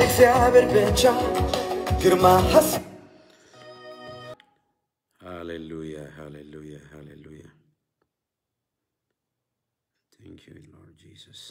እግዚአብሔር ብቻ ግርማ ሀስ ሃሌሉያ ሃሌሉያ ሃሌሉያ ቴንክ ዩ ሎርድ ጂሰስ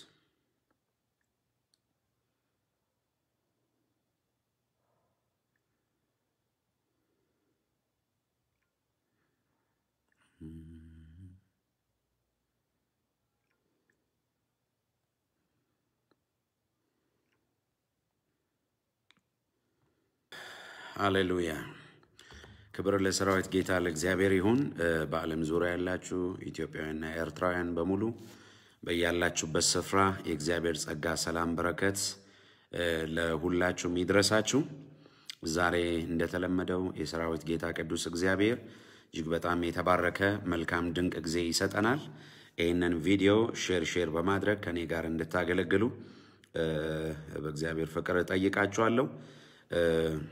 ሃሌሉያ ክብር ለሰራዊት ጌታ ለእግዚአብሔር ይሁን። እ፣ በዓለም ዙሪያ ያላችሁ ኢትዮጵያውያንና ኤርትራውያን በሙሉ በያላችሁበት ስፍራ የእግዚአብሔር ጸጋ፣ ሰላም፣ በረከት እ፣ ለሁላችሁም ይድረሳችሁ። ዛሬ እንደተለመደው የሰራዊት ጌታ ቅዱስ እግዚአብሔር እጅግ በጣም የተባረከ መልካም ድንቅ ጊዜ ይሰጠናል። ይህንን ቪዲዮ ሼር ሼር በማድረግ ከኔ ጋር እንድታገለግሉ እ፣ በእግዚአብሔር ፍቅር እጠይቃችኋለሁ። እ፣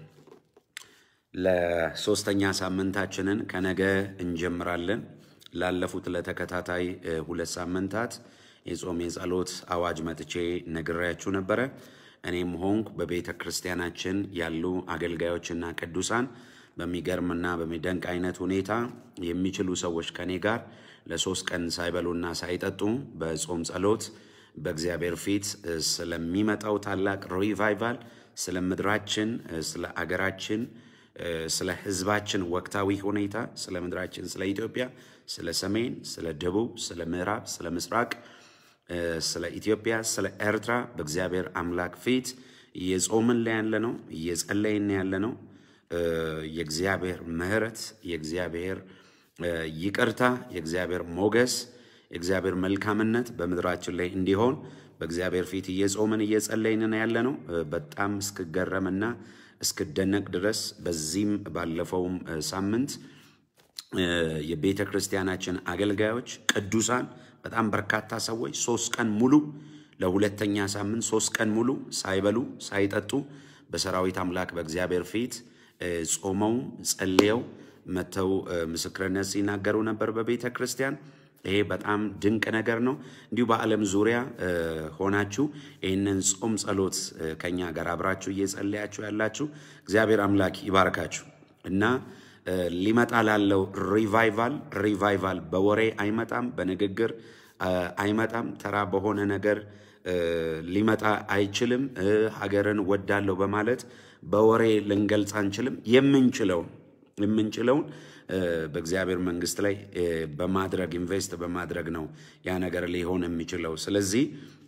ለሶስተኛ ሳምንታችንን ከነገ እንጀምራለን። ላለፉት ለተከታታይ እ፣ ሁለት ሳምንታት የጾም የጸሎት አዋጅ መጥቼ ነግሬያችሁ ነበረ። እኔም ሆንኩ በቤተ ክርስቲያናችን ያሉ አገልጋዮችና ቅዱሳን በሚገርምና በሚደንቅ አይነት ሁኔታ የሚችሉ ሰዎች ከኔ ጋር ለሶስት ቀን ሳይበሉና ሳይጠጡ በጾም ጸሎት በእግዚአብሔር ፊት እ፣ ስለሚመጣው ታላቅ ሪቫይቫል ስለ ምድራችን እ፣ ስለ አገራችን እ፣ ስለ ሕዝባችን ወቅታዊ ሁኔታ ስለ ምድራችን ስለ ኢትዮጵያ ስለ ሰሜን ስለ ደቡብ ስለ ምዕራብ ስለ ምስራቅ እ፣ ስለ ኢትዮጵያ ስለ ኤርትራ በእግዚአብሔር አምላክ ፊት እየጾምን ላይ ያለ ነው እየጸለይን ያለ ነው። እ፣ የእግዚአብሔር ምሕረት የእግዚአብሔር እ፣ ይቅርታ የእግዚአብሔር ሞገስ የእግዚአብሔር መልካምነት በምድራችን ላይ እንዲሆን በእግዚአብሔር ፊት እየጾምን እየጸለይን ያለ ነው። እ፣ በጣም እስክገረምና እስክደነቅ ድረስ በዚህም ባለፈውም እ፣ ሳምንት እ፣ የቤተ ክርስቲያናችን አገልጋዮች ቅዱሳን በጣም በርካታ ሰዎች ሶስት ቀን ሙሉ ለሁለተኛ ሳምንት ሶስት ቀን ሙሉ ሳይበሉ ሳይጠጡ በሰራዊት አምላክ በእግዚአብሔር ፊት እ፣ ጾመው ጸልየው መጥተው እ፣ ምስክርነት ሲናገሩ ነበር በቤተ ክርስቲያን። ይሄ በጣም ድንቅ ነገር ነው። እንዲሁ በዓለም ዙሪያ እ፣ ሆናችሁ ይህንን ጾም ጸሎት እ፣ ከኛ ጋር አብራችሁ እየጸለያችሁ ያላችሁ እግዚአብሔር አምላክ ይባርካችሁ እና እ፣ ሊመጣ ላለው ሪቫይቫል ሪቫይቫል በወሬ አይመጣም፣ በንግግር እ፣ አይመጣም፣ ተራ በሆነ ነገር እ፣ ሊመጣ አይችልም። እ፣ ሀገርን ወዳለሁ በማለት በወሬ ልንገልጽ አንችልም። የምንችለውን የምንችለውን እ፣ በእግዚአብሔር መንግስት ላይ እ፣ በማድረግ ኢንቨስት በማድረግ ነው ያ ነገር ሊሆን የሚችለው። ስለዚህ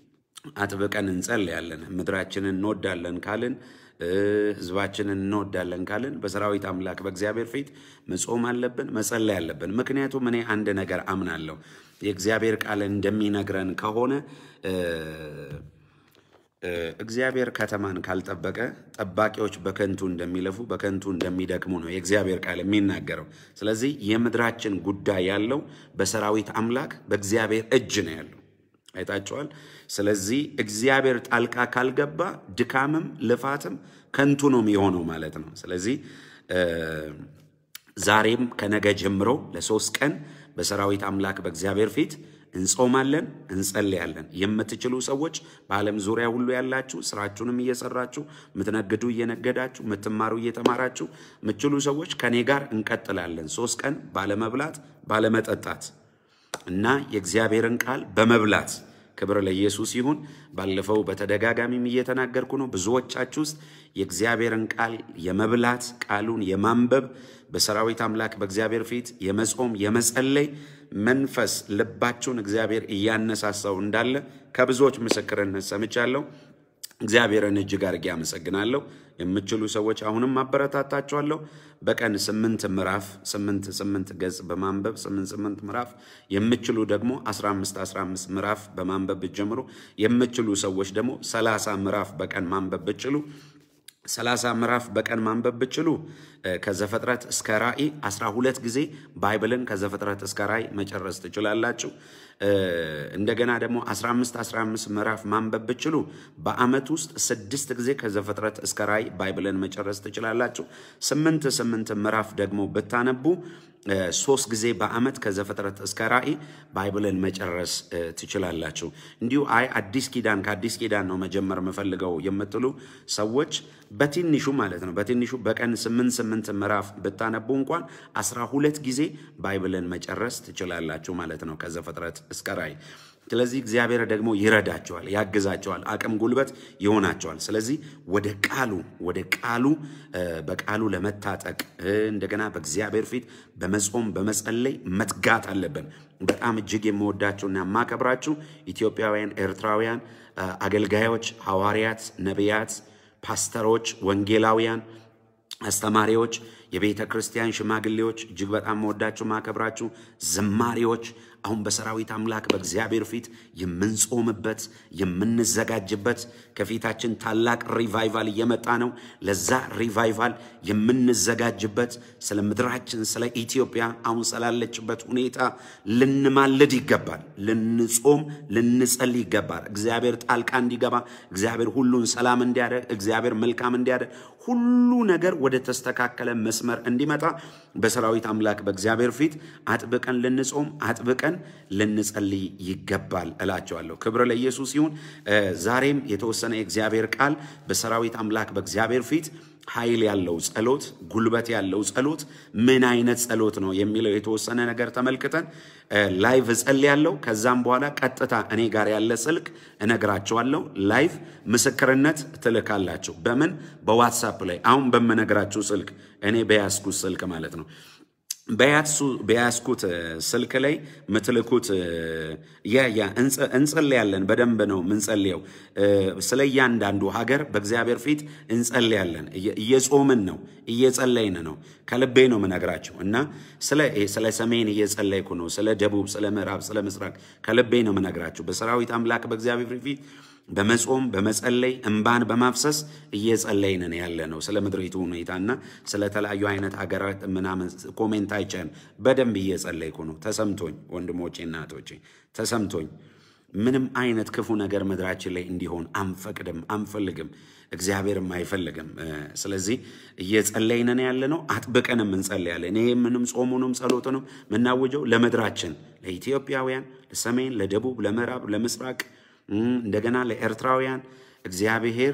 አጥብቀን እንጸልያለን። ምድራችንን እንወዳለን ካልን እ፣ ህዝባችንን እንወዳለን ካልን በሰራዊት አምላክ በእግዚአብሔር ፊት መጾም አለብን፣ መጸለይ አለብን። ምክንያቱም እኔ አንድ ነገር አምናለሁ። የእግዚአብሔር ቃል እንደሚነግረን ከሆነ እ፣ እ፣ እግዚአብሔር ከተማን ካልጠበቀ ጠባቂዎች በከንቱ እንደሚለፉ በከንቱ እንደሚደክሙ ነው የእግዚአብሔር ቃል የሚናገረው። ስለዚህ የምድራችን ጉዳይ ያለው በሰራዊት አምላክ በእግዚአብሔር እጅ ነው ያለው። አይታችኋል። ስለዚህ እግዚአብሔር ጣልቃ ካልገባ ድካምም ልፋትም ከንቱ ነው የሚሆነው ማለት ነው። ስለዚህ እ፣ ዛሬም ከነገ ጀምሮ ለሶስት ቀን በሰራዊት አምላክ በእግዚአብሔር ፊት እንጾማለን፣ እንጸልያለን። የምትችሉ ሰዎች በዓለም ዙሪያ ሁሉ ያላችሁ ስራችሁንም እየሰራችሁ የምትነግዱ እየነገዳችሁ የምትማሩ እየተማራችሁ የምትችሉ ሰዎች ከኔ ጋር እንቀጥላለን። ሶስት ቀን ባለመብላት ባለመጠጣት እና የእግዚአብሔርን ቃል በመብላት ክብር ለኢየሱስ ይሁን። ባለፈው በተደጋጋሚም እየተናገርኩ ነው። ብዙዎቻችሁ ውስጥ የእግዚአብሔርን ቃል የመብላት ቃሉን የማንበብ በሰራዊት አምላክ በእግዚአብሔር ፊት የመጾም የመጸለይ መንፈስ ልባችሁን እግዚአብሔር እያነሳሳው እንዳለ ከብዙዎች ምስክርነት ሰምቻለሁ። እግዚአብሔርን እጅግ አድርጌ አመሰግናለሁ። የምችሉ ሰዎች አሁንም አበረታታችኋለሁ። በቀን ስምንት ምዕራፍ ስምንት ስምንት ገጽ በማንበብ ስምንት ስምንት ምዕራፍ የምችሉ ደግሞ 15 15 ምዕራፍ በማንበብ ብትጀምሩ የምችሉ ሰዎች ደግሞ 30 ምዕራፍ በቀን ማንበብ ብችሉ ሰላሳ ምዕራፍ በቀን ማንበብ ብችሉ ከዘፍጥረት እስከ ራእይ 12 ጊዜ ባይብልን ከዘፍጥረት እስከ ራእይ መጨረስ ትችላላችሁ። እንደገና ደግሞ 15 15 ምዕራፍ ማንበብ ብችሉ በአመት ውስጥ ስድስት ጊዜ ከዘፍጥረት እስከ ራእይ ባይብልን መጨረስ ትችላላችሁ። ስምንት ስምንት ምዕራፍ ደግሞ ብታነቡ ሶስት ጊዜ በአመት ከዘፍጥረት እስከ ራእይ ባይብልን መጨረስ ትችላላችሁ። እንዲሁ አይ አዲስ ኪዳን ከአዲስ ኪዳን ነው መጀመር የምፈልገው የምትሉ ሰዎች በትንሹ ማለት ነው በትንሹ በቀን ስምንት ስምንት ምዕራፍ ብታነቡ እንኳን አስራ ሁለት ጊዜ ባይብልን መጨረስ ትችላላችሁ ማለት ነው ከዘፍጥረት እስከ ራእይ። ስለዚህ እግዚአብሔር ደግሞ ይረዳቸዋል፣ ያግዛቸዋል፣ አቅም ጉልበት ይሆናቸዋል። ስለዚህ ወደ ቃሉ ወደ ቃሉ በቃሉ ለመታጠቅ እንደገና በእግዚአብሔር ፊት በመጾም በመጸለይ መትጋት አለብን። በጣም እጅግ የምወዳችሁና የማከብራችሁ ኢትዮጵያውያን፣ ኤርትራውያን አገልጋዮች፣ ሐዋርያት፣ ነቢያት፣ ፓስተሮች፣ ወንጌላውያን አስተማሪዎች፣ የቤተ ክርስቲያን ሽማግሌዎች እጅግ በጣም መወዳችሁ ማከብራችሁ ዘማሪዎች አሁን በሰራዊት አምላክ በእግዚአብሔር ፊት የምንጾምበት የምንዘጋጅበት ከፊታችን ታላቅ ሪቫይቫል እየመጣ ነው። ለዛ ሪቫይቫል የምንዘጋጅበት ስለ ምድራችን ስለ ኢትዮጵያ አሁን ስላለችበት ሁኔታ ልንማልድ ይገባል። ልንጾም ልንጸልይ ይገባል። እግዚአብሔር ጣልቃ እንዲገባ፣ እግዚአብሔር ሁሉን ሰላም እንዲያደርግ፣ እግዚአብሔር መልካም እንዲያደርግ፣ ሁሉ ነገር ወደ ተስተካከለ መስመር እንዲመጣ በሰራዊት አምላክ በእግዚአብሔር ፊት አጥብቀን ልንጾም አጥብቀን ልንጸልይ ይገባል እላቸዋለሁ። ክብር ለኢየሱስ ይሁን። ዛሬም የተወሰነ የእግዚአብሔር ቃል በሰራዊት አምላክ በእግዚአብሔር ፊት ኃይል ያለው ጸሎት፣ ጉልበት ያለው ጸሎት ምን አይነት ጸሎት ነው የሚለው የተወሰነ ነገር ተመልክተን ላይቭ እጸልያለሁ። ከዛም በኋላ ቀጥታ እኔ ጋር ያለ ስልክ እነግራችኋለሁ። ላይቭ ምስክርነት ትልካላችሁ። በምን በዋትሳፕ ላይ አሁን በምነግራችሁ ስልክ እኔ በያዝኩት ስልክ ማለት ነው። በያዝኩት ስልክ ላይ ምትልኩት ያ እንጸልያለን። በደንብ ነው ምንጸልየው። ስለ እያንዳንዱ ሀገር በእግዚአብሔር ፊት እንጸልያለን። እየጾምን ነው፣ እየጸለይን ነው። ከልቤ ነው ምነግራቸው እና ስለ ሰሜን እየጸለይኩ ነው፣ ስለ ደቡብ፣ ስለ ምዕራብ፣ ስለ ምስራቅ ከልቤ ነው ምነግራችሁ በሰራዊት አምላክ በእግዚአብሔር ፊት በመጾም በመጸለይ እንባን በማፍሰስ እየጸለይንን ያለ ነው። ስለ ምድሪቱ ሁኔታና ስለ ተለያዩ አይነት ሀገራት ምናምን ኮሜንት አይቻን በደንብ እየጸለይኩ ነው። ተሰምቶኝ ወንድሞቼ እናቶቼ ተሰምቶኝ ምንም አይነት ክፉ ነገር ምድራችን ላይ እንዲሆን አንፈቅድም፣ አንፈልግም፣ እግዚአብሔርም አይፈልግም። ስለዚህ እየጸለይንን ያለ ነው። አጥብቀንም እንጸልያለን። ይሄ ምንም ጾሙንም ጸሎቱንም የምናውጀው ለምድራችን ለኢትዮጵያውያን፣ ለሰሜን፣ ለደቡብ፣ ለምዕራብ፣ ለምስራቅ እንደገና ለኤርትራውያን እግዚአብሔር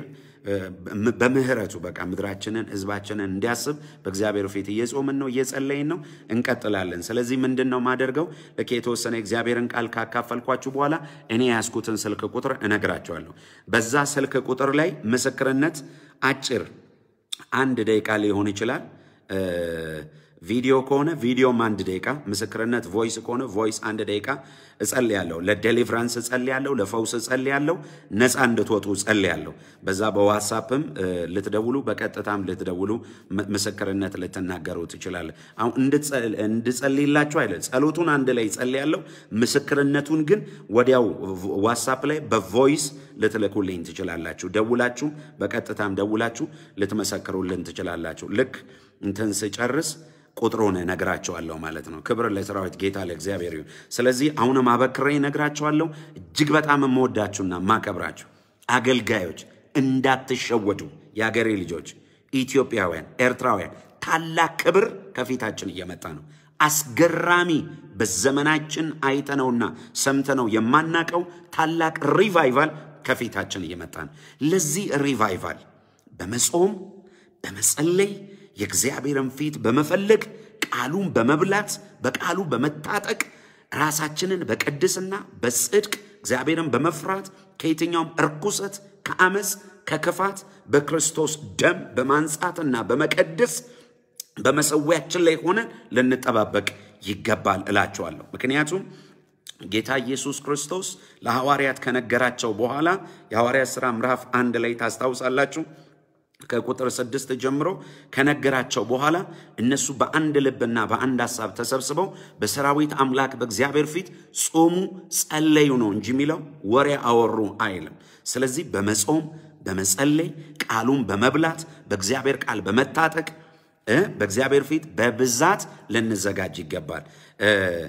በምህረቱ በቃ ምድራችንን ህዝባችንን እንዲያስብ በእግዚአብሔር ፊት እየጾምን ነው፣ እየጸለይን ነው፣ እንቀጥላለን። ስለዚህ ምንድን ነው ማደርገው? ልክ የተወሰነ እግዚአብሔርን ቃል ካካፈልኳችሁ በኋላ እኔ ያዝኩትን ስልክ ቁጥር እነግራቸዋለሁ። በዛ ስልክ ቁጥር ላይ ምስክርነት አጭር አንድ ደቂቃ ሊሆን ይችላል። ቪዲዮ ከሆነ ቪዲዮም አንድ ደቂቃ፣ ምስክርነት ቮይስ ከሆነ ቮይስ አንድ ደቂቃ እጸልያለሁ። ለዴሊቨራንስ እጸልያለሁ፣ ለፈውስ እጸልያለሁ፣ ነፃ እንድትወጡ እጸልያለሁ። በዛ በዋትሳፕም ልትደውሉ፣ በቀጥታም ልትደውሉ ምስክርነት ልትናገሩ ትችላለ። አሁን እንድጸልይላችሁ አይደል፣ ጸሎቱን አንድ ላይ እጸልያለሁ። ምስክርነቱን ግን ወዲያው ዋትሳፕ ላይ በቮይስ ልትልኩልኝ ትችላላችሁ። ደውላችሁ በቀጥታም ደውላችሁ ልትመሰክሩልን ትችላላችሁ። ልክ እንትን ስጨርስ ቁጥሩን እነግራቸዋለሁ ማለት ነው። ክብር ለሰራዊት ጌታ ለእግዚአብሔር ይሁን። ስለዚህ አሁንም አበክሬ እነግራቸዋለሁ። እጅግ በጣም የምወዳችሁና የማከብራችሁ አገልጋዮች እንዳትሸወዱ። የአገሬ ልጆች፣ ኢትዮጵያውያን፣ ኤርትራውያን ታላቅ ክብር ከፊታችን እየመጣ ነው። አስገራሚ በዘመናችን አይተነውና ሰምተነው የማናቀው ታላቅ ሪቫይቫል ከፊታችን እየመጣ ነው። ለዚህ ሪቫይቫል በመጾም በመጸለይ የእግዚአብሔርን ፊት በመፈለግ ቃሉን በመብላት በቃሉ በመታጠቅ ራሳችንን በቅድስና በጽድቅ እግዚአብሔርን በመፍራት ከየትኛውም እርኩሰት፣ ከአመፅ፣ ከክፋት በክርስቶስ ደም በማንጻትና በመቀደስ በመሰዊያችን ላይ ሆነን ልንጠባበቅ ይገባል እላቸዋለሁ። ምክንያቱም ጌታ ኢየሱስ ክርስቶስ ለሐዋርያት ከነገራቸው በኋላ የሐዋርያት ሥራ ምዕራፍ አንድ ላይ ታስታውሳላችሁ ከቁጥር ስድስት ጀምሮ ከነገራቸው በኋላ እነሱ በአንድ ልብና በአንድ ሀሳብ ተሰብስበው በሰራዊት አምላክ በእግዚአብሔር ፊት ጾሙ፣ ጸለዩ ነው እንጂ የሚለው ወሬ አወሩ አይልም። ስለዚህ በመጾም በመጸለይ ቃሉን በመብላት በእግዚአብሔር ቃል በመታጠቅ እ በእግዚአብሔር ፊት በብዛት ልንዘጋጅ ይገባል። እ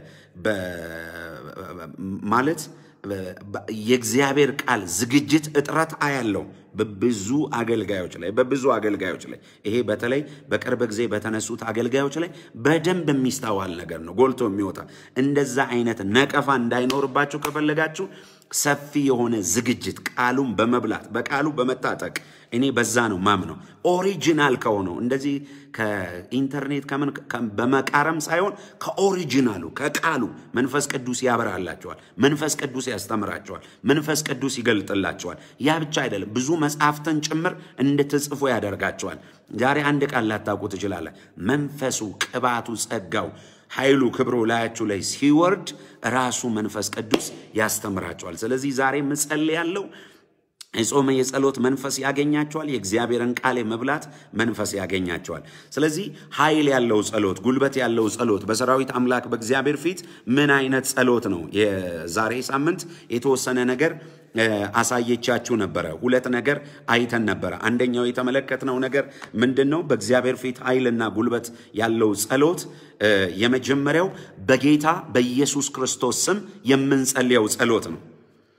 በ- ማለት በ- የእግዚአብሔር ቃል ዝግጅት እጥረት አያለው በብዙ አገልጋዮች ላይ በብዙ አገልጋዮች ላይ ይሄ በተለይ በቅርብ ጊዜ በተነሱት አገልጋዮች ላይ በደንብ የሚስተዋል ነገር ነው፣ ጎልቶ የሚወጣ እንደዛ አይነት ነቀፋ እንዳይኖርባችሁ ከፈለጋችሁ ሰፊ የሆነ ዝግጅት ቃሉን በመብላት በቃሉ በመታጠቅ እኔ በዛ ነው ማምነው። ኦሪጂናል ከሆነው እንደዚህ ከኢንተርኔት ከምን ከ- በመቃረም ሳይሆን ከኦሪጂናሉ ከቃሉ መንፈስ ቅዱስ ያበራላቸዋል። መንፈስ ቅዱስ ያስተምራቸዋል። መንፈስ ቅዱስ ይገልጥላቸዋል። ያ ብቻ አይደለም፣ ብዙ መጽሐፍትን ጭምር እንድትጽፉ ያደርጋቸዋል። ዛሬ አንድ ቃል ላታውቁ ትችላለ። መንፈሱ፣ ቅባቱ፣ ጸጋው ኃይሉ ክብሩ ላያችሁ ላይ ሲወርድ ራሱ መንፈስ ቅዱስ ያስተምራቸዋል። ስለዚህ ዛሬ ምጸል ያለው የጾመ የጸሎት መንፈስ ያገኛቸዋል። የእግዚአብሔርን ቃል የመብላት መንፈስ ያገኛቸዋል። ስለዚህ ኃይል ያለው ጸሎት፣ ጉልበት ያለው ጸሎት በሰራዊት አምላክ በእግዚአብሔር ፊት ምን አይነት ጸሎት ነው? የዛሬ ሳምንት የተወሰነ ነገር እ፣ አሳየቻችሁ ነበረ። ሁለት ነገር አይተን ነበረ። አንደኛው የተመለከትነው ነገር ምንድን ነው? በእግዚአብሔር ፊት ኃይልና ጉልበት ያለው ጸሎት እ፣ የመጀመሪያው በጌታ በኢየሱስ ክርስቶስ ስም የምንጸልየው ጸሎት ነው።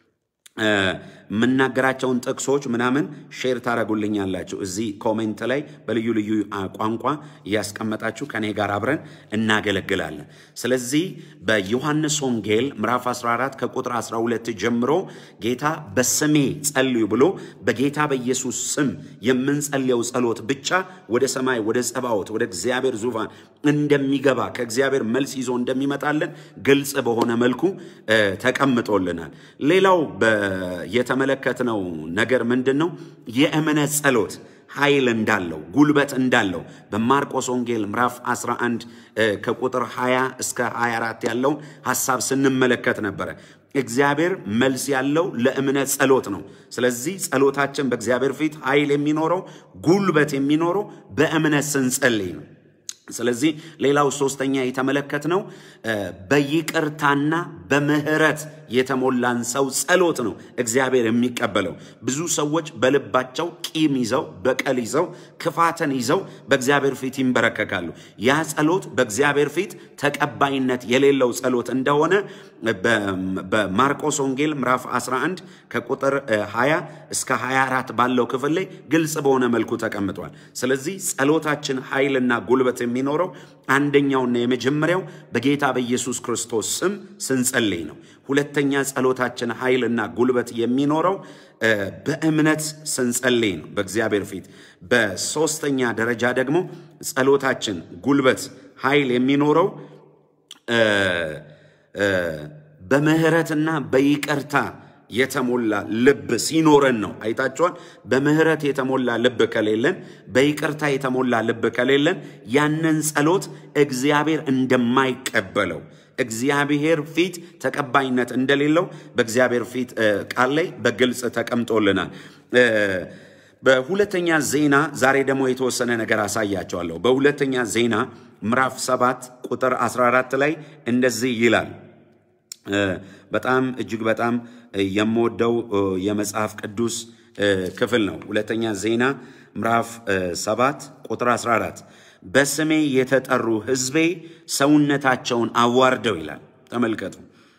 እ፣ የምናገራቸውን ጥቅሶች ምናምን ሼር ታደረጉልኛላችሁ እዚህ ኮሜንት ላይ በልዩ ልዩ አ, ቋንቋ እያስቀመጣችሁ ከኔ ጋር አብረን እናገለግላለን። ስለዚህ በዮሐንስ ወንጌል ምዕራፍ 14 ከቁጥር 12 ጀምሮ ጌታ በስሜ ጸልዩ ብሎ በጌታ በኢየሱስ ስም የምንጸልየው ጸሎት ብቻ ወደ ሰማይ ወደ ጸባዖት ወደ እግዚአብሔር ዙፋን እንደሚገባ ከእግዚአብሔር መልስ ይዞ እንደሚመጣልን ግልጽ በሆነ መልኩ እ፣ ተቀምጦልናል። ሌላው በ- የተመለከትነው ነገር ምንድን ነው? የእምነት ጸሎት ኃይል እንዳለው ጉልበት እንዳለው በማርቆስ ወንጌል ምዕራፍ 11 እ፣ ከቁጥር 20 እስከ 24 ያለውን ሐሳብ ስንመለከት ነበረ። እግዚአብሔር መልስ ያለው ለእምነት ጸሎት ነው። ስለዚህ ጸሎታችን በእግዚአብሔር ፊት ኃይል የሚኖረው ጉልበት የሚኖረው በእምነት ስንጸልይ ነው። ስለዚህ ሌላው ሶስተኛ የተመለከትነው እ፣ በይቅርታና በምህረት የተሞላን ሰው ጸሎት ነው እግዚአብሔር የሚቀበለው። ብዙ ሰዎች በልባቸው ቂም ይዘው በቀል ይዘው ክፋትን ይዘው በእግዚአብሔር ፊት ይንበረከካሉ። ያ ጸሎት በእግዚአብሔር ፊት ተቀባይነት የሌለው ጸሎት እንደሆነ በ- በማርቆስ ወንጌል ምዕራፍ 11 ከቁጥር እ, 20 እስከ 24 ባለው ክፍል ላይ ግልጽ በሆነ መልኩ ተቀምጧል። ስለዚህ ጸሎታችን ኃይልና ጉልበት የሚኖረው አንደኛውና የመጀመሪያው በጌታ በኢየሱስ ክርስቶስ ስም ስንጸልይ ነው። ሁለተኛ ጸሎታችን ኃይልና ጉልበት የሚኖረው እ፣ በእምነት ስንጸልይ ነው በእግዚአብሔር ፊት። በሶስተኛ ደረጃ ደግሞ ጸሎታችን ጉልበት ኃይል የሚኖረው እ፣ እ፣ በምህረትና በይቅርታ የተሞላ ልብ ሲኖረን ነው። አይታችኋል። በምህረት የተሞላ ልብ ከሌለን፣ በይቅርታ የተሞላ ልብ ከሌለን ያንን ጸሎት እግዚአብሔር እንደማይቀበለው እግዚአብሔር ፊት ተቀባይነት እንደሌለው በእግዚአብሔር ፊት እ፣ ቃል ላይ በግልጽ ተቀምጦልናል። እ፣ በሁለተኛ ዜና ዛሬ ደግሞ የተወሰነ ነገር አሳያቸዋለሁ። በሁለተኛ ዜና ምዕራፍ 7 ቁጥር 14 ላይ እንደዚህ ይላል። እ፣ በጣም እጅግ በጣም እ፣ የምወደው እ፣ የመጽሐፍ ቅዱስ እ፣ ክፍል ነው። ሁለተኛ ዜና ምዕራፍ እ፣ 7 ቁጥር 14 በስሜ የተጠሩ ሕዝቤ ሰውነታቸውን አዋርደው ይላል። ተመልከቱ።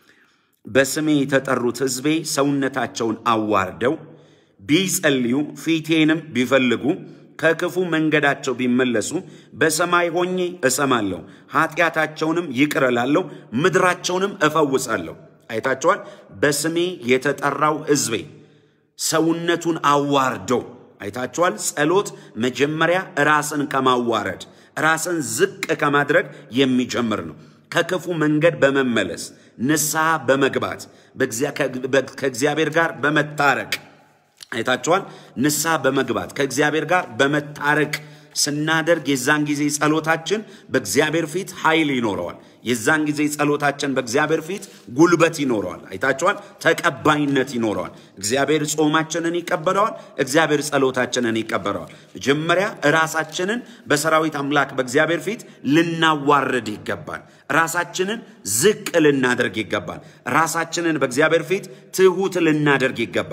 በስሜ የተጠሩት ሕዝቤ ሰውነታቸውን አዋርደው ቢጸልዩ ፊቴንም ቢፈልጉ ከክፉ መንገዳቸው ቢመለሱ በሰማይ ሆኜ እሰማለሁ፣ ኃጢአታቸውንም ይቅር እላለሁ፣ ምድራቸውንም እፈውሳለሁ። አይታቸዋል። በስሜ የተጠራው ሕዝቤ ሰውነቱን አዋርዶ አይታችኋል። ጸሎት መጀመሪያ ራስን ከማዋረድ ራስን ዝቅ ከማድረግ የሚጀምር ነው። ከክፉ መንገድ በመመለስ ንስሐ በመግባት በእግዚአ- ከ- ከእግዚአብሔር ጋር በመታረቅ አይታችኋል። ንስሐ በመግባት ከእግዚአብሔር ጋር በመታረቅ ስናደርግ የዛን ጊዜ ጸሎታችን በእግዚአብሔር ፊት ኃይል ይኖረዋል። የዛን ጊዜ ጸሎታችን በእግዚአብሔር ፊት ጉልበት ይኖረዋል። አይታችኋል። ተቀባይነት ይኖረዋል። እግዚአብሔር ጾማችንን ይቀበለዋል። እግዚአብሔር ጸሎታችንን ይቀበለዋል። መጀመሪያ ራሳችንን በሰራዊት አምላክ በእግዚአብሔር ፊት ልናዋርድ ይገባል። ራሳችንን ዝቅ ልናደርግ ይገባል። ራሳችንን በእግዚአብሔር ፊት ትሑት ልናደርግ ይገባል።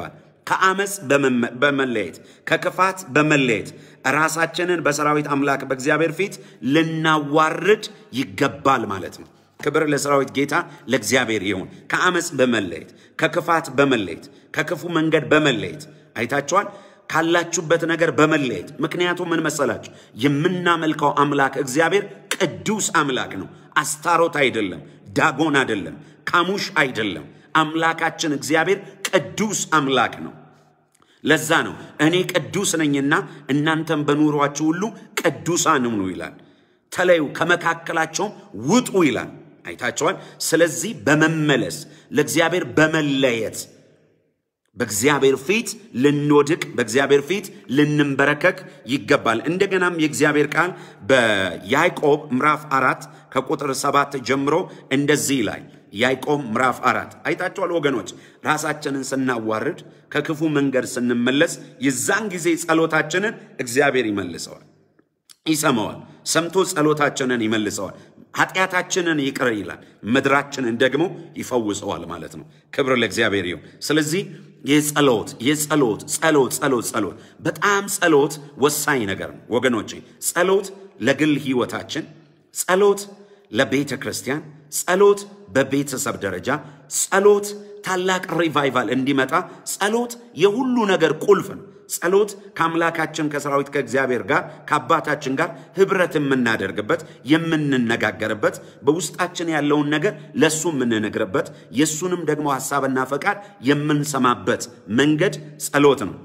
ከአመፅ በመመ- በመለየት ከክፋት በመለየት ራሳችንን በሰራዊት አምላክ በእግዚአብሔር ፊት ልናዋርድ ይገባል ማለት ነው። ክብር ለሰራዊት ጌታ ለእግዚአብሔር ይሁን። ከአመፅ በመለየት ከክፋት በመለየት ከክፉ መንገድ በመለየት አይታችኋል። ካላችሁበት ነገር በመለየት ምክንያቱም ምን መሰላችሁ? የምናመልከው አምላክ እግዚአብሔር ቅዱስ አምላክ ነው። አስታሮት አይደለም፣ ዳጎን አይደለም፣ ካሙሽ አይደለም። አምላካችን እግዚአብሔር ቅዱስ አምላክ ነው። ለዛ ነው እኔ ቅዱስ ነኝና እናንተም በኑሯችሁ ሁሉ ቅዱሳን ሁኑ ይላል። ተለዩ ከመካከላቸውም ውጡ ይላል። አይታቸዋል። ስለዚህ በመመለስ ለእግዚአብሔር በመለየት በእግዚአብሔር ፊት ልንወድቅ በእግዚአብሔር ፊት ልንንበረከክ ይገባል። እንደገናም የእግዚአብሔር ቃል በያዕቆብ ምዕራፍ አራት ከቁጥር ሰባት ጀምሮ እንደዚህ ይላል። ያዕቆብ ምዕራፍ አራት አይታችኋል ወገኖች፣ ራሳችንን ስናዋርድ ከክፉ መንገድ ስንመለስ የዛን ጊዜ ጸሎታችንን እግዚአብሔር ይመልሰዋል፣ ይሰማዋል። ሰምቶ ጸሎታችንን ይመልሰዋል። ኃጢአታችንን ይቅር ይላል፣ ምድራችንን ደግሞ ይፈውሰዋል ማለት ነው። ክብር ለእግዚአብሔር ይሁን። ስለዚህ የጸሎት የጸሎት ጸሎት ጸሎት ጸሎት በጣም ጸሎት ወሳኝ ነገር ነው ወገኖቼ። ጸሎት ለግል ህይወታችን፣ ጸሎት ለቤተ ክርስቲያን፣ ጸሎት በቤተሰብ ደረጃ፣ ጸሎት ታላቅ ሪቫይቫል እንዲመጣ፣ ጸሎት የሁሉ ነገር ቁልፍ ነው። ጸሎት ከአምላካችን ከሰራዊት ከእግዚአብሔር ጋር ከአባታችን ጋር ህብረት የምናደርግበት የምንነጋገርበት በውስጣችን ያለውን ነገር ለእሱ የምንነግርበት የእሱንም ደግሞ ሐሳብና ፈቃድ የምንሰማበት መንገድ ጸሎት ነው።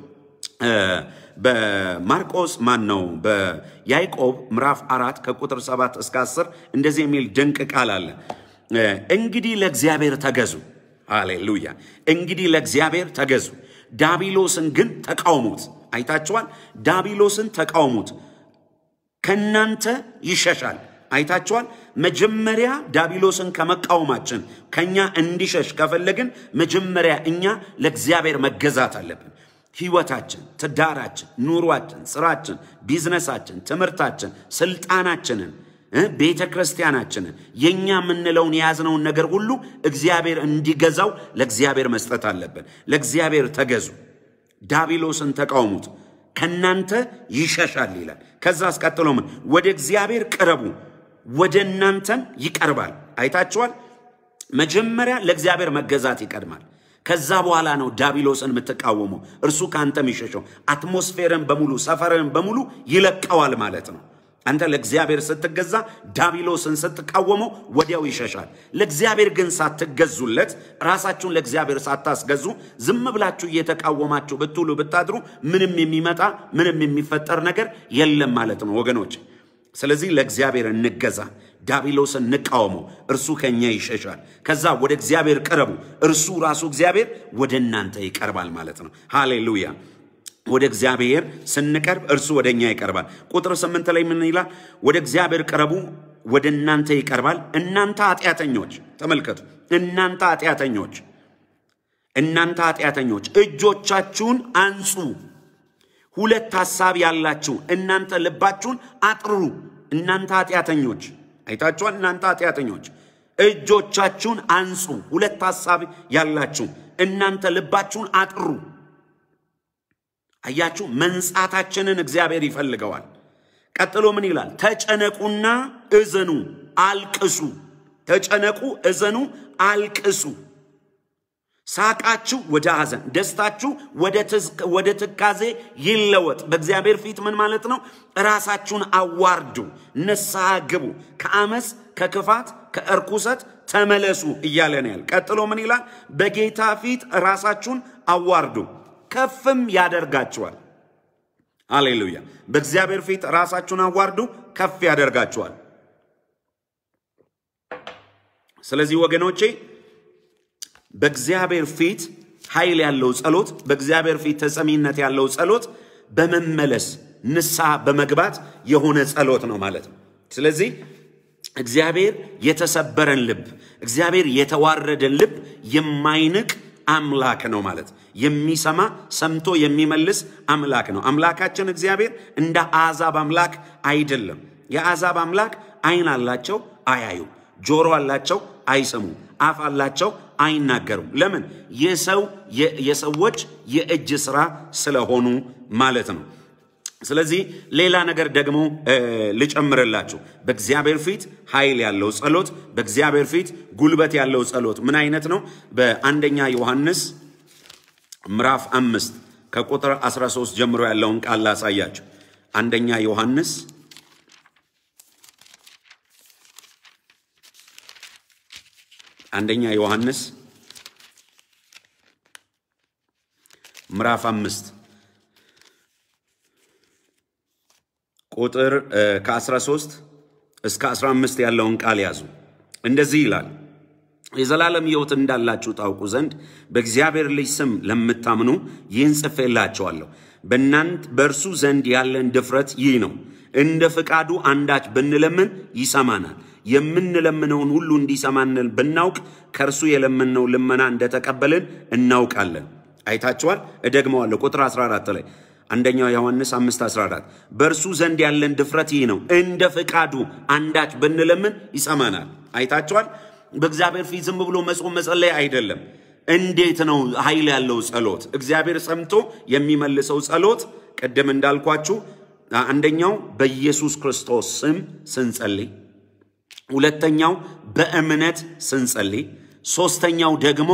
በማርቆስ ማን ነው በያዕቆብ ምዕራፍ አራት ከቁጥር ሰባት እስከ አስር እንደዚህ የሚል ድንቅ ቃል አለ። እንግዲህ ለእግዚአብሔር ተገዙ። ሃሌሉያ! እንግዲህ ለእግዚአብሔር ተገዙ፣ ዳቢሎስን ግን ተቃውሙት። አይታችኋል። ዳቢሎስን ተቃውሙት፣ ከእናንተ ይሸሻል። አይታችኋል። መጀመሪያ ዳቢሎስን ከመቃወማችን ከኛ እንዲሸሽ ከፈለግን መጀመሪያ እኛ ለእግዚአብሔር መገዛት አለብን። ህይወታችን፣ ትዳራችን፣ ኑሯችን፣ ስራችን፣ ቢዝነሳችን፣ ትምህርታችን፣ ስልጣናችንን ቤተ ክርስቲያናችንን የእኛ የምንለውን የያዝነውን ነገር ሁሉ እግዚአብሔር እንዲገዛው ለእግዚአብሔር መስጠት አለብን። ለእግዚአብሔር ተገዙ፣ ዳቢሎስን ተቃውሙት፣ ከእናንተ ይሸሻል ይላል። ከዛ አስቀጥሎ ምን? ወደ እግዚአብሔር ቅረቡ፣ ወደ እናንተም ይቀርባል። አይታችኋል። መጀመሪያ ለእግዚአብሔር መገዛት ይቀድማል። ከዛ በኋላ ነው ዳቢሎስን የምትቃወመው። እርሱ ከአንተ የሚሸሸው አትሞስፌርን በሙሉ ሰፈርን በሙሉ ይለቀዋል ማለት ነው። አንተ ለእግዚአብሔር ስትገዛ ዳቢሎስን ስትቃወመው ወዲያው ይሸሻል። ለእግዚአብሔር ግን ሳትገዙለት ራሳችሁን ለእግዚአብሔር ሳታስገዙ ዝም ብላችሁ እየተቃወማችሁ ብትውሉ ብታድሩ ምንም የሚመጣ ምንም የሚፈጠር ነገር የለም ማለት ነው ወገኖች። ስለዚህ ለእግዚአብሔር እንገዛ፣ ዳቢሎስን እንቃወመው፣ እርሱ ከኛ ይሸሻል። ከዛ ወደ እግዚአብሔር ቅረቡ፣ እርሱ ራሱ እግዚአብሔር ወደ እናንተ ይቀርባል ማለት ነው። ሃሌሉያ። ወደ እግዚአብሔር ስንቀርብ እርሱ ወደ እኛ ይቀርባል። ቁጥር ስምንት ላይ ምን ይላል? ወደ እግዚአብሔር ቅረቡ፣ ወደ እናንተ ይቀርባል። እናንተ ኃጢአተኞች፣ ተመልከቱ፣ እናንተ ኃጢአተኞች፣ እናንተ ኃጢአተኞች እጆቻችሁን አንጹ። ሁለት ሐሳብ ያላችሁ እናንተ ልባችሁን አጥሩ። እናንተ ኃጢአተኞች፣ አይታችኋል። እናንተ ኃጢአተኞች እጆቻችሁን አንጹ። ሁለት ሐሳብ ያላችሁ እናንተ ልባችሁን አጥሩ። አያችሁ፣ መንጻታችንን እግዚአብሔር ይፈልገዋል። ቀጥሎ ምን ይላል? ተጨነቁና እዘኑ፣ አልቅሱ። ተጨነቁ፣ እዘኑ፣ አልቅሱ። ሳቃችሁ ወደ ሐዘን፣ ደስታችሁ ወደ ትካዜ ይለወጥ። በእግዚአብሔር ፊት ምን ማለት ነው? ራሳችሁን አዋርዱ፣ ንስሐ ግቡ፣ ከአመፅ ከክፋት ከእርኩሰት ተመለሱ እያለ ነው ያል። ቀጥሎ ምን ይላል? በጌታ ፊት ራሳችሁን አዋርዱ ከፍም ያደርጋችኋል። አሌሉያ። በእግዚአብሔር ፊት ራሳችሁን አዋርዱ፣ ከፍ ያደርጋችኋል። ስለዚህ ወገኖቼ በእግዚአብሔር ፊት ኃይል ያለው ጸሎት፣ በእግዚአብሔር ፊት ተሰሚነት ያለው ጸሎት በመመለስ ንስሐ በመግባት የሆነ ጸሎት ነው ማለት ነው። ስለዚህ እግዚአብሔር የተሰበረን ልብ፣ እግዚአብሔር የተዋረደን ልብ የማይንቅ አምላክ ነው ማለት የሚሰማ ሰምቶ የሚመልስ አምላክ ነው። አምላካችን እግዚአብሔር እንደ አሕዛብ አምላክ አይደለም። የአሕዛብ አምላክ ዓይን አላቸው አያዩ፣ ጆሮ አላቸው አይሰሙ፣ አፍ አላቸው አይናገሩም። ለምን? የሰው የሰዎች የእጅ ስራ ስለሆኑ ማለት ነው። ስለዚህ ሌላ ነገር ደግሞ ልጨምርላችሁ። በእግዚአብሔር ፊት ኃይል ያለው ጸሎት፣ በእግዚአብሔር ፊት ጉልበት ያለው ጸሎት ምን አይነት ነው? በአንደኛ ዮሐንስ ምዕራፍ አምስት ከቁጥር 13 ጀምሮ ያለውን ቃል ላሳያችሁ። አንደኛ ዮሐንስ አንደኛ ዮሐንስ ምዕራፍ አምስት ቁጥር ከ13 እስከ 15 ያለውን ቃል ያዙ። እንደዚህ ይላል የዘላለም ሕይወት እንዳላችሁ ታውቁ ዘንድ በእግዚአብሔር ልጅ ስም ለምታምኑ ይህን ጽፌላችኋለሁ። በእናንት በእርሱ ዘንድ ያለን ድፍረት ይህ ነው፣ እንደ ፍቃዱ አንዳች ብንለምን ይሰማናል። የምንለምነውን ሁሉ እንዲሰማን ብናውቅ ከእርሱ የለምነው ልመና እንደተቀበልን እናውቃለን። አይታችኋል። እደግመዋለሁ። ቁጥር 14 ላይ አንደኛው ዮሐንስ 5 14 በእርሱ ዘንድ ያለን ድፍረት ይህ ነው፣ እንደ ፍቃዱ አንዳች ብንለምን ይሰማናል። አይታችኋል። በእግዚአብሔር ፊት ዝም ብሎ መጾም መጸለይ አይደለም። እንዴት ነው ኃይል ያለው ጸሎት? እግዚአብሔር ሰምቶ የሚመልሰው ጸሎት ቅድም እንዳልኳችሁ አንደኛው በኢየሱስ ክርስቶስ ስም ስንጸልይ፣ ሁለተኛው በእምነት ስንጸልይ፣ ሶስተኛው ደግሞ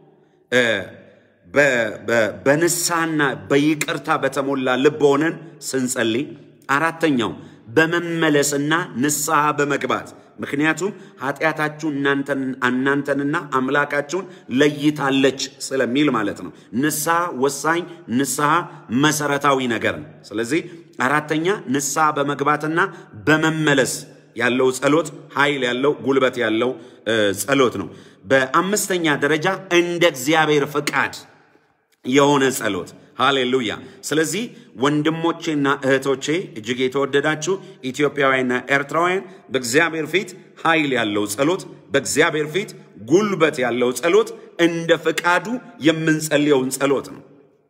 በንስሐና በይቅርታ በተሞላ ልብ ሆነን ስንጸልይ፣ አራተኛው በመመለስና ንስሐ በመግባት ምክንያቱም ኃጢአታችሁ እናንተንና አምላካችሁን ለይታለች ስለሚል ማለት ነው። ንስሐ ወሳኝ፣ ንስሐ መሰረታዊ ነገር ነው። ስለዚህ አራተኛ ንስሐ በመግባትና በመመለስ ያለው ጸሎት ኃይል ያለው ጉልበት ያለው ጸሎት ነው። በአምስተኛ ደረጃ እንደ እግዚአብሔር ፍቃድ የሆነ ጸሎት ሃሌሉያ። ስለዚህ ወንድሞቼና እህቶቼ እጅግ የተወደዳችሁ ኢትዮጵያውያንና ኤርትራውያን በእግዚአብሔር ፊት ኃይል ያለው ጸሎት፣ በእግዚአብሔር ፊት ጉልበት ያለው ጸሎት እንደ ፍቃዱ የምንጸልየውን ጸሎት ነው።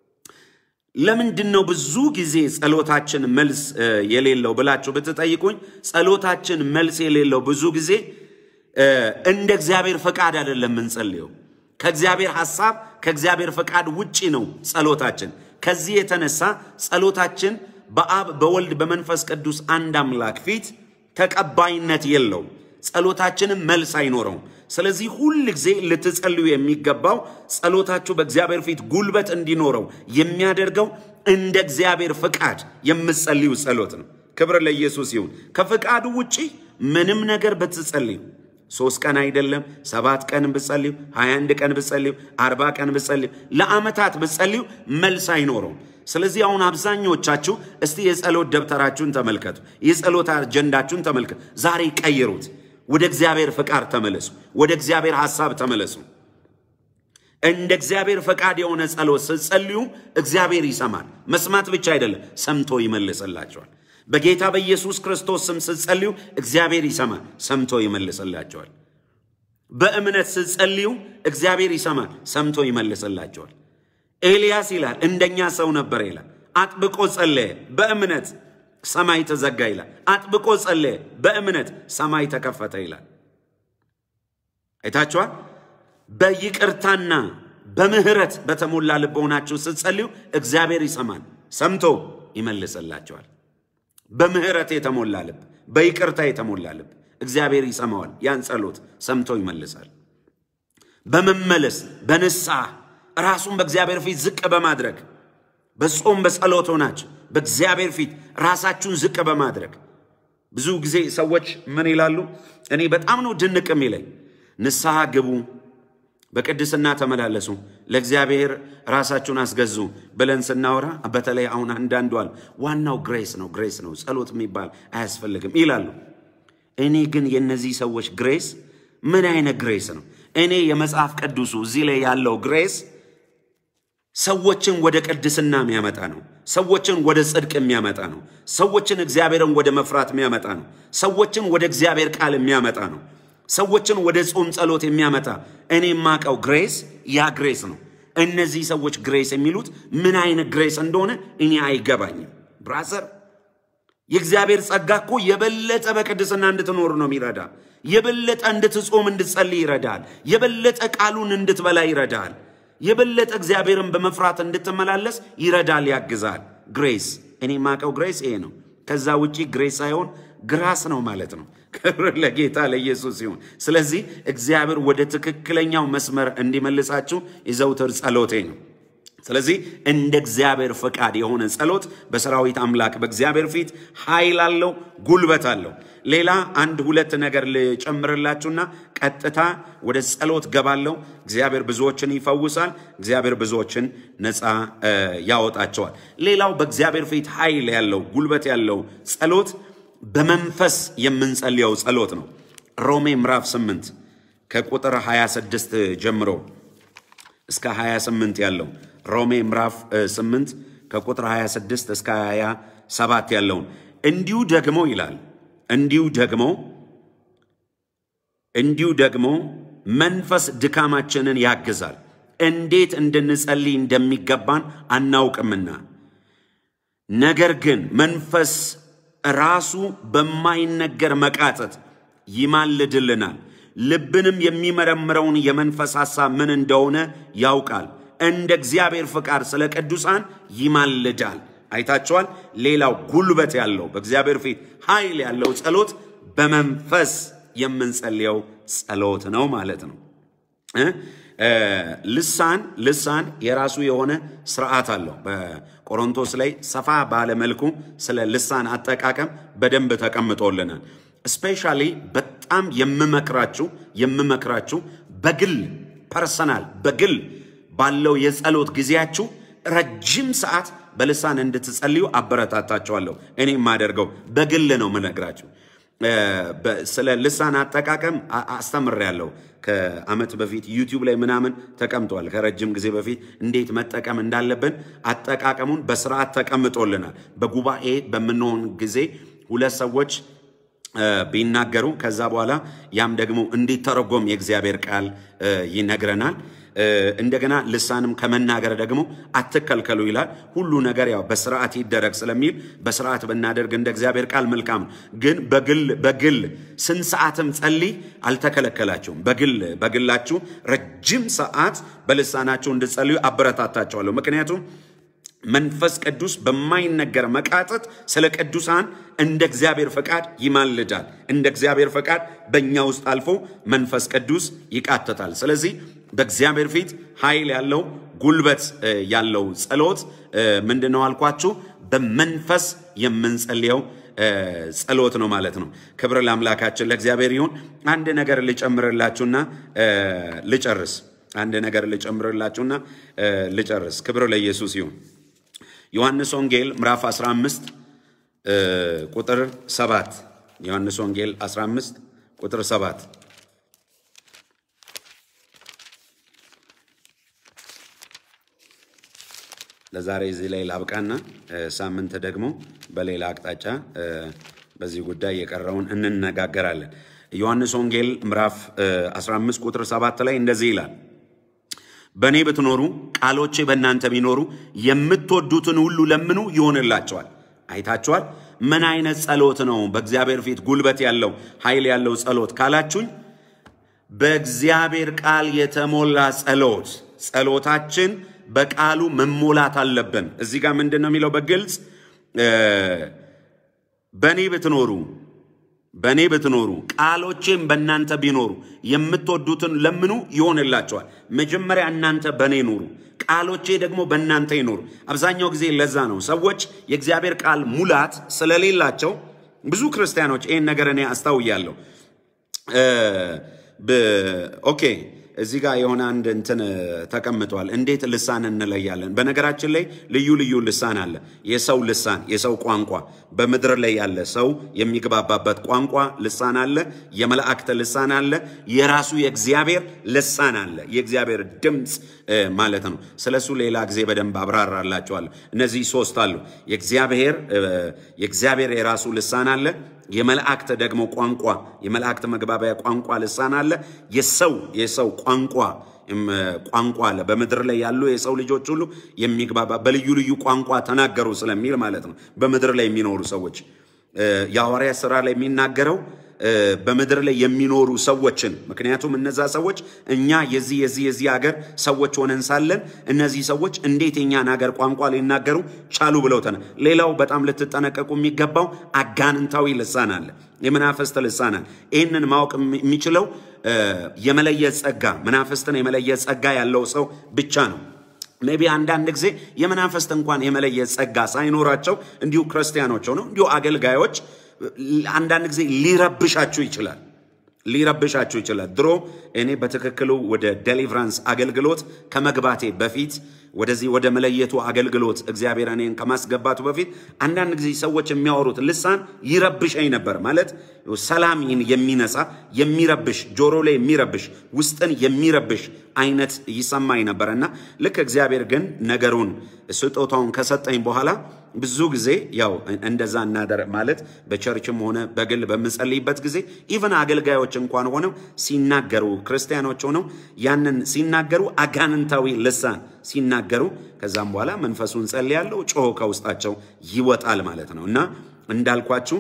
ለምንድን ነው ብዙ ጊዜ ጸሎታችን መልስ የሌለው ብላችሁ ብትጠይቁኝ፣ ጸሎታችን መልስ የሌለው ብዙ ጊዜ እንደ እግዚአብሔር ፈቃድ አይደለም የምንጸልየው ከእግዚአብሔር ሐሳብ ከእግዚአብሔር ፈቃድ ውጪ ነው ጸሎታችን። ከዚህ የተነሳ ጸሎታችን በአብ በወልድ በመንፈስ ቅዱስ አንድ አምላክ ፊት ተቀባይነት የለውም። ጸሎታችንም መልስ አይኖረውም። ስለዚህ ሁል ጊዜ ልትጸልዩ የሚገባው ጸሎታችሁ በእግዚአብሔር ፊት ጉልበት እንዲኖረው የሚያደርገው እንደ እግዚአብሔር ፈቃድ የምትጸልዩ ጸሎት ነው። ክብር ለኢየሱስ ይሁን። ከፈቃዱ ውጪ ምንም ነገር ብትጸልዩ ሶስት ቀን አይደለም ሰባት ቀን ብጸልዩ ሀያ አንድ ቀን ብጸልዩ አርባ ቀን ብጸልዩ ለዓመታት ብጸልዩ መልስ አይኖረውም። ስለዚህ አሁን አብዛኞቻችሁ እስቲ የጸሎት ደብተራችሁን ተመልከቱ፣ የጸሎት አጀንዳችሁን ተመልከቱ። ዛሬ ቀይሩት። ወደ እግዚአብሔር ፈቃድ ተመለሱ። ወደ እግዚአብሔር ሐሳብ ተመለሱ። እንደ እግዚአብሔር ፈቃድ የሆነ ጸሎት ስትጸልዩ እግዚአብሔር ይሰማል። መስማት ብቻ አይደለም፣ ሰምቶ ይመልስላቸዋል። በጌታ በኢየሱስ ክርስቶስ ስም ስትጸልዩ እግዚአብሔር ይሰማል፣ ሰምቶ ይመልስላቸዋል። በእምነት ስትጸልዩ እግዚአብሔር ይሰማል፣ ሰምቶ ይመልስላቸዋል። ኤልያስ ይላል እንደኛ ሰው ነበር ይላል። አጥብቆ ጸለየ፣ በእምነት ሰማይ ተዘጋ ይላል። አጥብቆ ጸለየ፣ በእምነት ሰማይ ተከፈተ ይላል። አይታችኋል። በይቅርታና በምህረት በተሞላ ልብ ሆናችሁ ስትጸልዩ እግዚአብሔር ይሰማል፣ ሰምቶ ይመልስላቸዋል። በምህረት የተሞላ ልብ፣ በይቅርታ የተሞላ ልብ እግዚአብሔር ይሰማዋል። ያን ጸሎት ሰምቶ ይመልሳል። በመመለስ በንስሐ ራሱን በእግዚአብሔር ፊት ዝቅ በማድረግ በጾም በጸሎት ሆናችሁ በእግዚአብሔር ፊት ራሳችሁን ዝቅ በማድረግ ብዙ ጊዜ ሰዎች ምን ይላሉ? እኔ በጣም ነው ድንቅ የሚለኝ ንስሐ ግቡ፣ በቅድስና ተመላለሱ፣ ለእግዚአብሔር ራሳችሁን አስገዙ ብለን ስናወራ በተለይ አሁን አንዳንዱ አሉ ዋናው ግሬስ ነው ግሬስ ነው ጸሎት የሚባል አያስፈልግም ይላሉ። እኔ ግን የእነዚህ ሰዎች ግሬስ ምን አይነት ግሬስ ነው? እኔ የመጽሐፍ ቅዱሱ እዚህ ላይ ያለው ግሬስ ሰዎችን ወደ ቅድስና የሚያመጣ ነው። ሰዎችን ወደ ጽድቅ የሚያመጣ ነው። ሰዎችን እግዚአብሔርን ወደ መፍራት የሚያመጣ ነው። ሰዎችን ወደ እግዚአብሔር ቃል የሚያመጣ ነው። ሰዎችን ወደ ጾም ጸሎት የሚያመጣ እኔ የማውቀው ግሬስ ያ ግሬስ ነው። እነዚህ ሰዎች ግሬስ የሚሉት ምን አይነት ግሬስ እንደሆነ እኔ አይገባኝም። ብራዘር የእግዚአብሔር ጸጋ እኮ የበለጠ በቅድስና እንድትኖር ነው የሚረዳ። የበለጠ እንድትጾም እንድትጸልይ ይረዳል። የበለጠ ቃሉን እንድትበላ ይረዳል። የበለጠ እግዚአብሔርን በመፍራት እንድትመላለስ ይረዳል፣ ያግዛል። ግሬስ እኔ የማውቀው ግሬስ ይሄ ነው። ከዛ ውጪ ግሬስ ሳይሆን ግራስ ነው ማለት ነው። ክብር ለጌታ ለኢየሱስ ይሁን። ስለዚህ እግዚአብሔር ወደ ትክክለኛው መስመር እንዲመልሳችሁ የዘውትር ጸሎቴ ነው። ስለዚህ እንደ እግዚአብሔር ፈቃድ የሆነ ጸሎት በሰራዊት አምላክ በእግዚአብሔር ፊት ኃይል አለው፣ ጉልበት አለው። ሌላ አንድ ሁለት ነገር ልጨምርላችሁና ቀጥታ ወደ ጸሎት ገባለሁ። እግዚአብሔር ብዙዎችን ይፈውሳል። እግዚአብሔር ብዙዎችን ነፃ ያወጣቸዋል። ሌላው በእግዚአብሔር ፊት ኃይል ያለው ጉልበት ያለው ጸሎት በመንፈስ የምንጸልየው ጸሎት ነው። ሮሜ ምዕራፍ 8 ከቁጥር 26 ጀምሮ እስከ 28 ያለው ሮሜ ምዕራፍ 8 ከቁጥር 26 እስከ 27 ያለውን እንዲሁ ደግሞ ይላል እንዲሁ ደግሞ እንዲሁ ደግሞ መንፈስ ድካማችንን ያግዛል፣ እንዴት እንድንጸልይ እንደሚገባን አናውቅምና። ነገር ግን መንፈስ ራሱ በማይነገር መቃተት ይማልድልናል፣ ልብንም የሚመረምረውን የመንፈስ ሐሳብ ምን እንደሆነ ያውቃል። እንደ እግዚአብሔር ፍቃድ ስለ ቅዱሳን ይማልዳል። አይታችኋል። ሌላው ጉልበት ያለው በእግዚአብሔር ፊት ኃይል ያለው ጸሎት በመንፈስ የምንጸልየው ጸሎት ነው ማለት ነው። ልሳን ልሳን የራሱ የሆነ ስርዓት አለው። በቆሮንቶስ ላይ ሰፋ ባለ መልኩ ስለ ልሳን አጠቃቀም በደንብ ተቀምጦልናል። ስፔሻሊ በጣም የምመክራችሁ የምመክራችሁ በግል ፐርሰናል በግል ባለው የጸሎት ጊዜያችሁ ረጅም ሰዓት በልሳን እንድትጸልዩ አበረታታችኋለሁ። እኔ የማደርገው በግል ነው የምነግራችሁ። ስለ ልሳን አጠቃቀም አስተምሬያለሁ። ከዓመት በፊት ዩቲዩብ ላይ ምናምን ተቀምጧል። ከረጅም ጊዜ በፊት እንዴት መጠቀም እንዳለብን አጠቃቀሙን በስርዓት ተቀምጦልናል። በጉባኤ በምንሆን ጊዜ ሁለት ሰዎች ቢናገሩ ከዛ በኋላ ያም ደግሞ እንዲተረጎም የእግዚአብሔር ቃል ይነግረናል። እንደገና ልሳንም ከመናገር ደግሞ አትከልከሉ ይላል። ሁሉ ነገር ያው በስርዓት ይደረግ ስለሚል በስርዓት ብናደርግ እንደ እግዚአብሔር ቃል መልካም ነው። ግን በግል በግል ስንት ሰዓትም ጸልይ አልተከለከላችሁም። በግል በግላችሁ ረጅም ሰዓት በልሳናችሁ እንድጸልዩ አበረታታቸዋለሁ። ምክንያቱም መንፈስ ቅዱስ በማይነገር መቃጠት ስለ ቅዱሳን እንደ እግዚአብሔር ፈቃድ ይማልዳል። እንደ እግዚአብሔር ፈቃድ በእኛ ውስጥ አልፎ መንፈስ ቅዱስ ይቃተታል። ስለዚህ በእግዚአብሔር ፊት ኃይል ያለው ጉልበት ያለው ጸሎት ምንድን ነው አልኳችሁ? በመንፈስ የምንጸልየው ጸሎት ነው ማለት ነው። ክብር ለአምላካችን ለእግዚአብሔር ይሁን። አንድ ነገር ልጨምርላችሁና ልጨርስ። አንድ ነገር ልጨምርላችሁና ልጨርስ። ክብር ለኢየሱስ ይሁን። ዮሐንስ ወንጌል ምዕራፍ 15 ቁጥር 7 ዮሐንስ ወንጌል 15 ቁጥር 7 ለዛሬ እዚህ ላይ ላብቃና ሳምንት ደግሞ በሌላ አቅጣጫ በዚህ ጉዳይ የቀረውን እንነጋገራለን። ዮሐንስ ወንጌል ምዕራፍ 15 ቁጥር 7 ላይ እንደዚህ ይላል በእኔ ብትኖሩ ቃሎቼ በእናንተ ቢኖሩ የምትወዱትን ሁሉ ለምኑ ይሆንላቸዋል። አይታችኋል። ምን አይነት ጸሎት ነው በእግዚአብሔር ፊት ጉልበት ያለው ኃይል ያለው ጸሎት ካላችሁኝ፣ በእግዚአብሔር ቃል የተሞላ ጸሎት። ጸሎታችን በቃሉ መሞላት አለብን። እዚህ ጋር ምንድን ነው የሚለው በግልጽ በእኔ ብትኖሩ በእኔ ብትኖሩ ቃሎቼም በእናንተ ቢኖሩ የምትወዱትን ለምኑ ይሆንላቸዋል። መጀመሪያ እናንተ በእኔ ኑሩ፣ ቃሎቼ ደግሞ በእናንተ ይኖሩ። አብዛኛው ጊዜ ለዛ ነው ሰዎች የእግዚአብሔር ቃል ሙላት ስለሌላቸው ብዙ ክርስቲያኖች ይህን ነገር እኔ አስታውያለሁ። ኦኬ እዚህ ጋር የሆነ አንድ እንትን ተቀምጧል። እንዴት ልሳን እንለያለን? በነገራችን ላይ ልዩ ልዩ ልሳን አለ። የሰው ልሳን፣ የሰው ቋንቋ፣ በምድር ላይ ያለ ሰው የሚግባባበት ቋንቋ ልሳን አለ። የመላእክት ልሳን አለ። የራሱ የእግዚአብሔር ልሳን አለ። የእግዚአብሔር ድምፅ ማለት ነው። ስለሱ ሌላ ጊዜ በደንብ አብራራላቸዋለሁ። እነዚህ ሶስት አሉ። የእግዚአብሔር የእግዚአብሔር የራሱ ልሳን አለ። የመላእክት ደግሞ ቋንቋ የመላእክት መግባቢያ ቋንቋ ልሳን አለ። የሰው የሰው ቋንቋ ቋንቋ አለ። በምድር ላይ ያሉ የሰው ልጆች ሁሉ የሚግባባ በልዩ ልዩ ቋንቋ ተናገሩ ስለሚል ማለት ነው። በምድር ላይ የሚኖሩ ሰዎች የሐዋርያ ሥራ ላይ የሚናገረው በምድር ላይ የሚኖሩ ሰዎችን ምክንያቱም እነዛ ሰዎች እኛ የዚህ የዚህ የዚህ ሀገር ሰዎች ሆነን ሳለን እነዚህ ሰዎች እንዴት የኛን ሀገር ቋንቋ ሊናገሩ ቻሉ ብለው ተነ ሌላው በጣም ልትጠነቀቁ የሚገባው አጋንንታዊ ልሳን አለ፣ የመናፍስት ልሳን አለ። ይህንን ማወቅ የሚችለው የመለየት ጸጋ መናፍስትን የመለየት ጸጋ ያለው ሰው ብቻ ነው። ሜቢ አንዳንድ ጊዜ የመናፍስት እንኳን የመለየት ጸጋ ሳይኖራቸው እንዲሁ ክርስቲያኖች ሆነው እንዲሁ አገልጋዮች አንዳንድ ጊዜ ሊረብሻችሁ ይችላል ሊረብሻችሁ ይችላል። ድሮ እኔ በትክክሉ ወደ ዴሊቨራንስ አገልግሎት ከመግባቴ በፊት ወደዚህ ወደ መለየቱ አገልግሎት እግዚአብሔር እኔን ከማስገባቱ በፊት አንዳንድ ጊዜ ሰዎች የሚያወሩት ልሳን ይረብሸኝ ነበር። ማለት ሰላምን የሚነሳ የሚረብሽ፣ ጆሮ ላይ የሚረብሽ፣ ውስጥን የሚረብሽ አይነት ይሰማኝ ነበር እና ልክ እግዚአብሔር ግን ነገሩን ስጦታውን ከሰጠኝ በኋላ ብዙ ጊዜ ያው እንደዛ እናደር ማለት በቸርችም ሆነ በግል በምጸልይበት ጊዜ ኢቨን አገልጋዮች እንኳን ሆነው ሲናገሩ ክርስቲያኖች ሆነው ያንን ሲናገሩ አጋንንታዊ ልሳን ሲናገሩ ከዛም በኋላ መንፈሱን ጸልያለሁ፣ ጮሆ ከውስጣቸው ይወጣል ማለት ነው እና እንዳልኳችሁ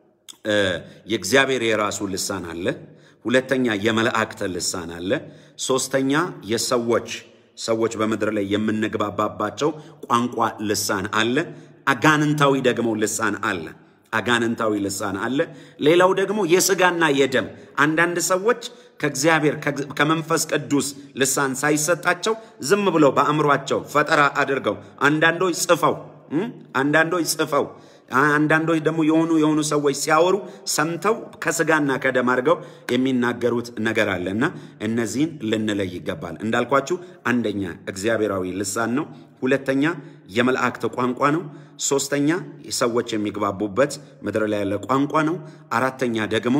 የእግዚአብሔር የራሱ ልሳን አለ። ሁለተኛ የመላእክት ልሳን አለ። ሶስተኛ የሰዎች ሰዎች በምድር ላይ የምንግባባባቸው ቋንቋ ልሳን አለ። አጋንንታዊ ደግሞ ልሳን አለ። አጋንንታዊ ልሳን አለ። ሌላው ደግሞ የስጋና የደም አንዳንድ ሰዎች ከእግዚአብሔር ከመንፈስ ቅዱስ ልሳን ሳይሰጣቸው ዝም ብለው በአእምሯቸው ፈጠራ አድርገው አንዳንዶች ጽፈው አንዳንዶች ጽፈው አንዳንዶች ደግሞ የሆኑ የሆኑ ሰዎች ሲያወሩ ሰምተው ከስጋና ከደም አድርገው የሚናገሩት ነገር አለ እና እነዚህን ልንለይ ይገባል። እንዳልኳችሁ አንደኛ እግዚአብሔራዊ ልሳን ነው። ሁለተኛ የመላእክት ቋንቋ ነው። ሶስተኛ ሰዎች የሚግባቡበት ምድር ላይ ያለ ቋንቋ ነው። አራተኛ ደግሞ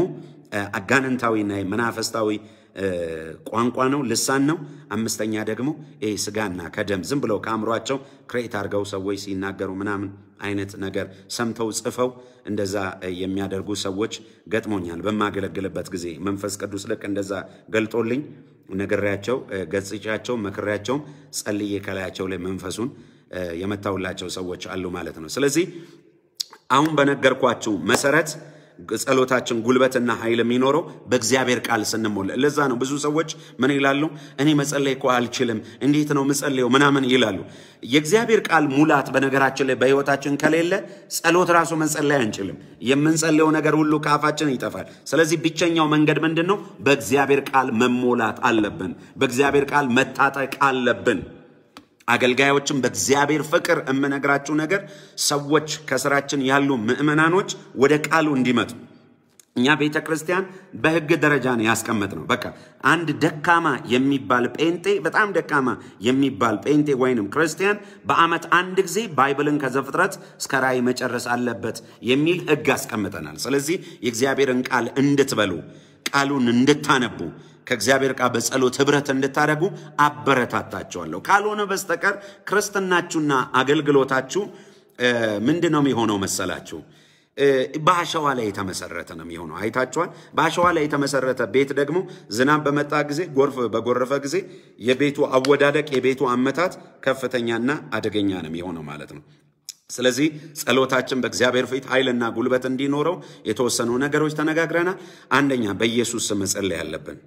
አጋንንታዊና መናፈስታዊ ቋንቋ ነው፣ ልሳን ነው። አምስተኛ ደግሞ ይህ ስጋና ከደም ዝም ብለው ከአእምሯቸው ክሬት አድርገው ሰዎች ሲናገሩ ምናምን አይነት ነገር ሰምተው ጽፈው እንደዛ የሚያደርጉ ሰዎች ገጥሞኛል። በማገለግልበት ጊዜ መንፈስ ቅዱስ ልክ እንደዛ ገልጦልኝ ነግሬያቸው፣ ገጽቻቸው፣ መክሬያቸውም ጸልዬ ከላያቸው ላይ መንፈሱን የመታውላቸው ሰዎች አሉ ማለት ነው። ስለዚህ አሁን በነገርኳችሁ መሰረት ጸሎታችን ጉልበትና ኃይል የሚኖረው በእግዚአብሔር ቃል ስንሞላ። ለዛ ነው ብዙ ሰዎች ምን ይላሉ? እኔ መጸለይ እኮ አልችልም፣ እንዴት ነው ምጸለየው ምናምን ይላሉ። የእግዚአብሔር ቃል ሙላት በነገራችን ላይ በሕይወታችን ከሌለ ጸሎት ራሱ መጸለይ አንችልም። የምንጸለየው ነገር ሁሉ ከአፋችን ይጠፋል። ስለዚህ ብቸኛው መንገድ ምንድን ነው? በእግዚአብሔር ቃል መሞላት አለብን። በእግዚአብሔር ቃል መታጠቅ አለብን። አገልጋዮችም በእግዚአብሔር ፍቅር የምነግራችሁ ነገር ሰዎች ከስራችን ያሉ ምዕመናኖች ወደ ቃሉ እንዲመጡ እኛ ቤተ ክርስቲያን በሕግ ደረጃ ነው ያስቀመጥ ነው። በቃ አንድ ደካማ የሚባል ጴንጤ በጣም ደካማ የሚባል ጴንጤ ወይንም ክርስቲያን በዓመት አንድ ጊዜ ባይብልን ከዘፍጥረት እስከ ራእይ መጨረስ አለበት የሚል ሕግ አስቀምጠናል። ስለዚህ የእግዚአብሔርን ቃል እንድትበሉ ቃሉን እንድታነቡ ከእግዚአብሔር ጋር በጸሎት ህብረት እንድታደርጉ አበረታታችኋለሁ። ካልሆነ በስተቀር ክርስትናችሁና አገልግሎታችሁ ምንድን ነው የሚሆነው መሰላችሁ? በአሸዋ ላይ የተመሰረተ ነው የሚሆነው። አይታችኋል። በአሸዋ ላይ የተመሰረተ ቤት ደግሞ ዝናብ በመጣ ጊዜ፣ ጎርፍ በጎረፈ ጊዜ የቤቱ አወዳደቅ፣ የቤቱ አመታት ከፍተኛና አደገኛ ነው የሚሆነው ማለት ነው። ስለዚህ ጸሎታችን በእግዚአብሔር ፊት ኃይልና ጉልበት እንዲኖረው የተወሰኑ ነገሮች ተነጋግረናል። አንደኛ በኢየሱስ ስም መጸለይ አለብን።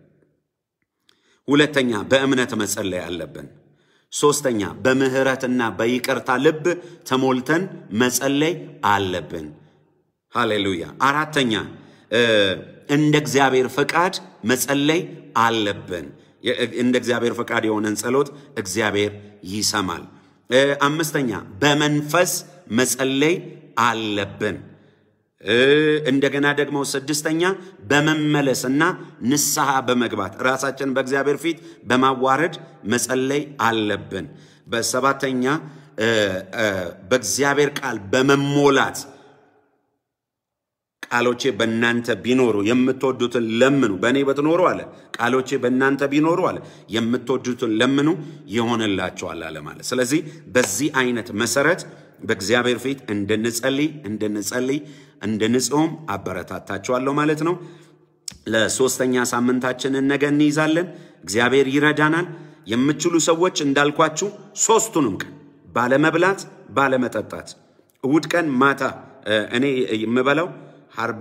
ሁለተኛ በእምነት መጸለይ አለብን። ሶስተኛ በምህረትና በይቅርታ ልብ ተሞልተን መጸለይ አለብን። ሃሌሉያ። አራተኛ እንደ እግዚአብሔር ፈቃድ መጸለይ አለብን። እንደ እግዚአብሔር ፈቃድ የሆነን ጸሎት እግዚአብሔር ይሰማል። አምስተኛ በመንፈስ መጸለይ አለብን። እንደገና ደግሞ ስድስተኛ በመመለስና ንስሐ በመግባት ራሳችን በእግዚአብሔር ፊት በማዋረድ መጸለይ አለብን። በሰባተኛ በእግዚአብሔር ቃል በመሞላት ቃሎቼ በእናንተ ቢኖሩ የምትወዱትን ለምኑ፣ በእኔ በትኖሩ አለ። ቃሎቼ በእናንተ ቢኖሩ አለ የምትወዱትን ለምኑ ይሆንላቸዋል አለ ማለት። ስለዚህ በዚህ አይነት መሰረት በእግዚአብሔር ፊት እንድንጸልይ እንድንጸልይ እንድንጾም አበረታታችኋለሁ ማለት ነው። ለሶስተኛ ሳምንታችንን ነገ እንይዛለን። እግዚአብሔር ይረዳናል። የምችሉ ሰዎች እንዳልኳችሁ ሶስቱንም ቀን ባለመብላት ባለመጠጣት፣ እሁድ ቀን ማታ እኔ የምበላው ሐርብም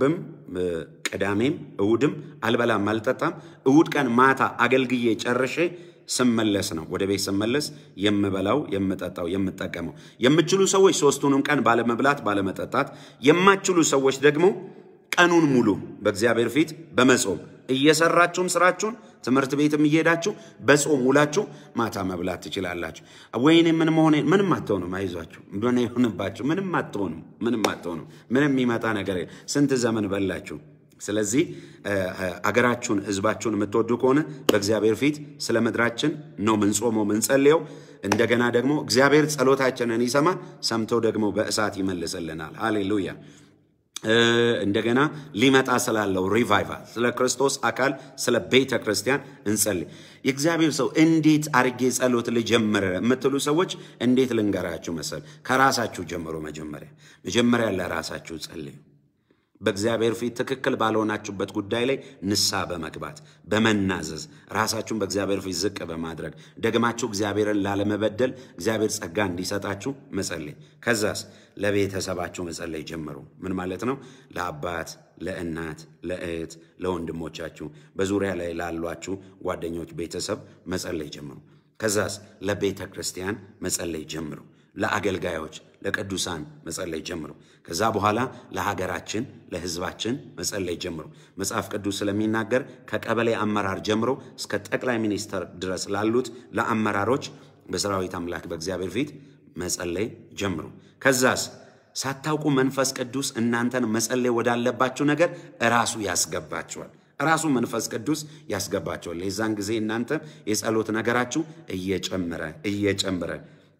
እ፣ ቅዳሜም እሁድም አልበላም አልጠጣም። እሁድ ቀን ማታ አገልግዬ ጨርሼ ስመለስ ነው ወደ ቤት ስመለስ የምበላው የምጠጣው የምጠቀመው። የምችሉ ሰዎች ሶስቱንም ቀን ባለመብላት ባለመጠጣት፣ የማችሉ ሰዎች ደግሞ ቀኑን ሙሉ በእግዚአብሔር ፊት በመጾም እየሰራችሁም ስራችሁን ትምህርት ቤትም እየሄዳችሁ በጾም ውላችሁ ማታ መብላት ትችላላችሁ። ወይኔ ምን መሆኔ ምንም አትሆኑም። አይዟችሁ እንደሆነ ይሁንባችሁ። ምንም አትሆኑም። ምንም አትሆኑም። ምንም የሚመጣ ነገር የለም። ስንት ዘመን በላችሁ። ስለዚህ እ፣ እ፣ አገራችሁን ህዝባችሁን የምትወዱ ከሆነ በእግዚአብሔር ፊት ስለ ምድራችን ነው ምንጾመው ምንጸልየው። እንደገና ደግሞ እግዚአብሔር ጸሎታችንን ይሰማል፣ ሰምቶ ደግሞ በእሳት ይመልስልናል። ሃሌሉያ። እ፣ እንደገና ሊመጣ ስላለው ሪቫይቫል ስለ ክርስቶስ አካል ስለ ቤተ ክርስቲያን እንጸልይ። የእግዚአብሔር ሰው እንዴት አርጌ ጸሎት ልጀምር የምትሉ ሰዎች እንዴት ልንገራችሁ መሰል? ከራሳችሁ ጀምሮ መጀመሪያ መጀመሪያ ለራሳችሁ ጸልዩ። በእግዚአብሔር ፊት ትክክል ባልሆናችሁበት ጉዳይ ላይ ንስሐ በመግባት በመናዘዝ ራሳችሁን በእግዚአብሔር ፊት ዝቅ በማድረግ ደግማችሁ እግዚአብሔርን ላለመበደል እግዚአብሔር ጸጋ እንዲሰጣችሁ መጸለይ። ከዛስ ለቤተሰባችሁ መጸለይ ጀምሩ። ምን ማለት ነው? ለአባት፣ ለእናት፣ ለእህት፣ ለወንድሞቻችሁ በዙሪያ ላይ ላሏችሁ ጓደኞች፣ ቤተሰብ መጸለይ ጀምሩ። ከዛስ ለቤተ ክርስቲያን መጸለይ ጀምሩ። ለአገልጋዮች ለቅዱሳን መጸለይ ጀምሩ። ከዛ በኋላ ለሀገራችን ለሕዝባችን መጸለይ ጀምሩ። መጽሐፍ ቅዱስ ስለሚናገር ከቀበሌ አመራር ጀምሮ እስከ ጠቅላይ ሚኒስተር ድረስ ላሉት ለአመራሮች በሰራዊት አምላክ በእግዚአብሔር ፊት መጸለይ ጀምሩ። ከዛስ ሳታውቁ መንፈስ ቅዱስ እናንተን መጸለይ ወዳለባችሁ ነገር እራሱ ያስገባችኋል። ራሱ መንፈስ ቅዱስ ያስገባቸዋል። የዛን ጊዜ እናንተ የጸሎት ነገራችሁ እየጨመረ እየጨመረ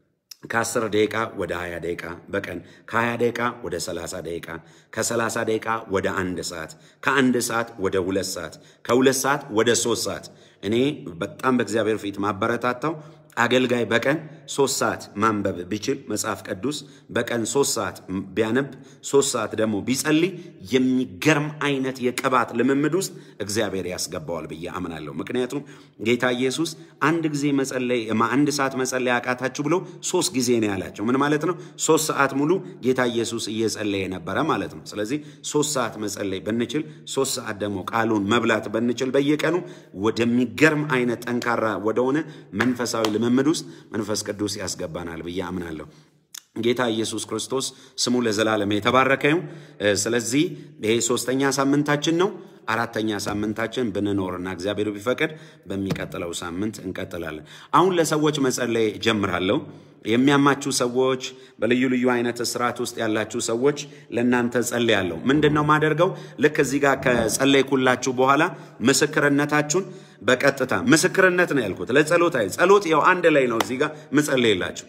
ከ10 ደቂቃ ወደ 20 ደቂቃ በቀን ከ20 ደቂቃ ወደ 30 ደቂቃ ከ30 ደቂቃ ወደ አንድ ሰዓት ከአንድ ሰዓት ወደ ሁለት ሰዓት ከሁለት ሰዓት ወደ ሶስት ሰዓት እኔ በጣም በእግዚአብሔር ፊት ማበረታታው አገልጋይ በቀን ሶስት ሰዓት ማንበብ ቢችል መጽሐፍ ቅዱስ በቀን ሶስት ሰዓት ቢያነብ ሶስት ሰዓት ደግሞ ቢጸልይ የሚገርም አይነት የቅባት ልምምድ ውስጥ እግዚአብሔር ያስገባዋል ብዬ አምናለሁ። ምክንያቱም ጌታ ኢየሱስ አንድ ጊዜ መጸለይ አንድ ሰዓት መጸለይ አቃታችሁ ብሎ ሶስት ጊዜ ነው ያላቸው። ምን ማለት ነው? ሶስት ሰዓት ሙሉ ጌታ ኢየሱስ እየጸለየ ነበረ ማለት ነው። ስለዚህ ሶስት ሰዓት መጸለይ ብንችል፣ ሶስት ሰዓት ደግሞ ቃሉን መብላት ብንችል በየቀኑ ወደሚገርም አይነት ጠንካራ ወደሆነ መንፈሳዊ ልምምድ ውስጥ መንፈስ ቅዱስ ያስገባናል ብዬ አምናለሁ። ጌታ ኢየሱስ ክርስቶስ ስሙ ለዘላለም የተባረከ ይሁን። ስለዚህ ይሄ ሶስተኛ ሳምንታችን ነው። አራተኛ ሳምንታችን ብንኖርና እግዚአብሔር ቢፈቅድ በሚቀጥለው ሳምንት እንቀጥላለን። አሁን ለሰዎች መጸለይ ጀምራለሁ። የሚያማችሁ ሰዎች፣ በልዩ ልዩ አይነት እስራት ውስጥ ያላችሁ ሰዎች ለእናንተ ጸልያለሁ። ምንድን ነው ማደርገው? ልክ እዚህ ጋር ከጸለይኩላችሁ በኋላ ምስክርነታችሁን በቀጥታ ምስክርነት ነው ያልኩት፣ ለጸሎት አይ ጸሎት ያው አንድ ላይ ነው እዚህ ጋር ምጸልይላችሁ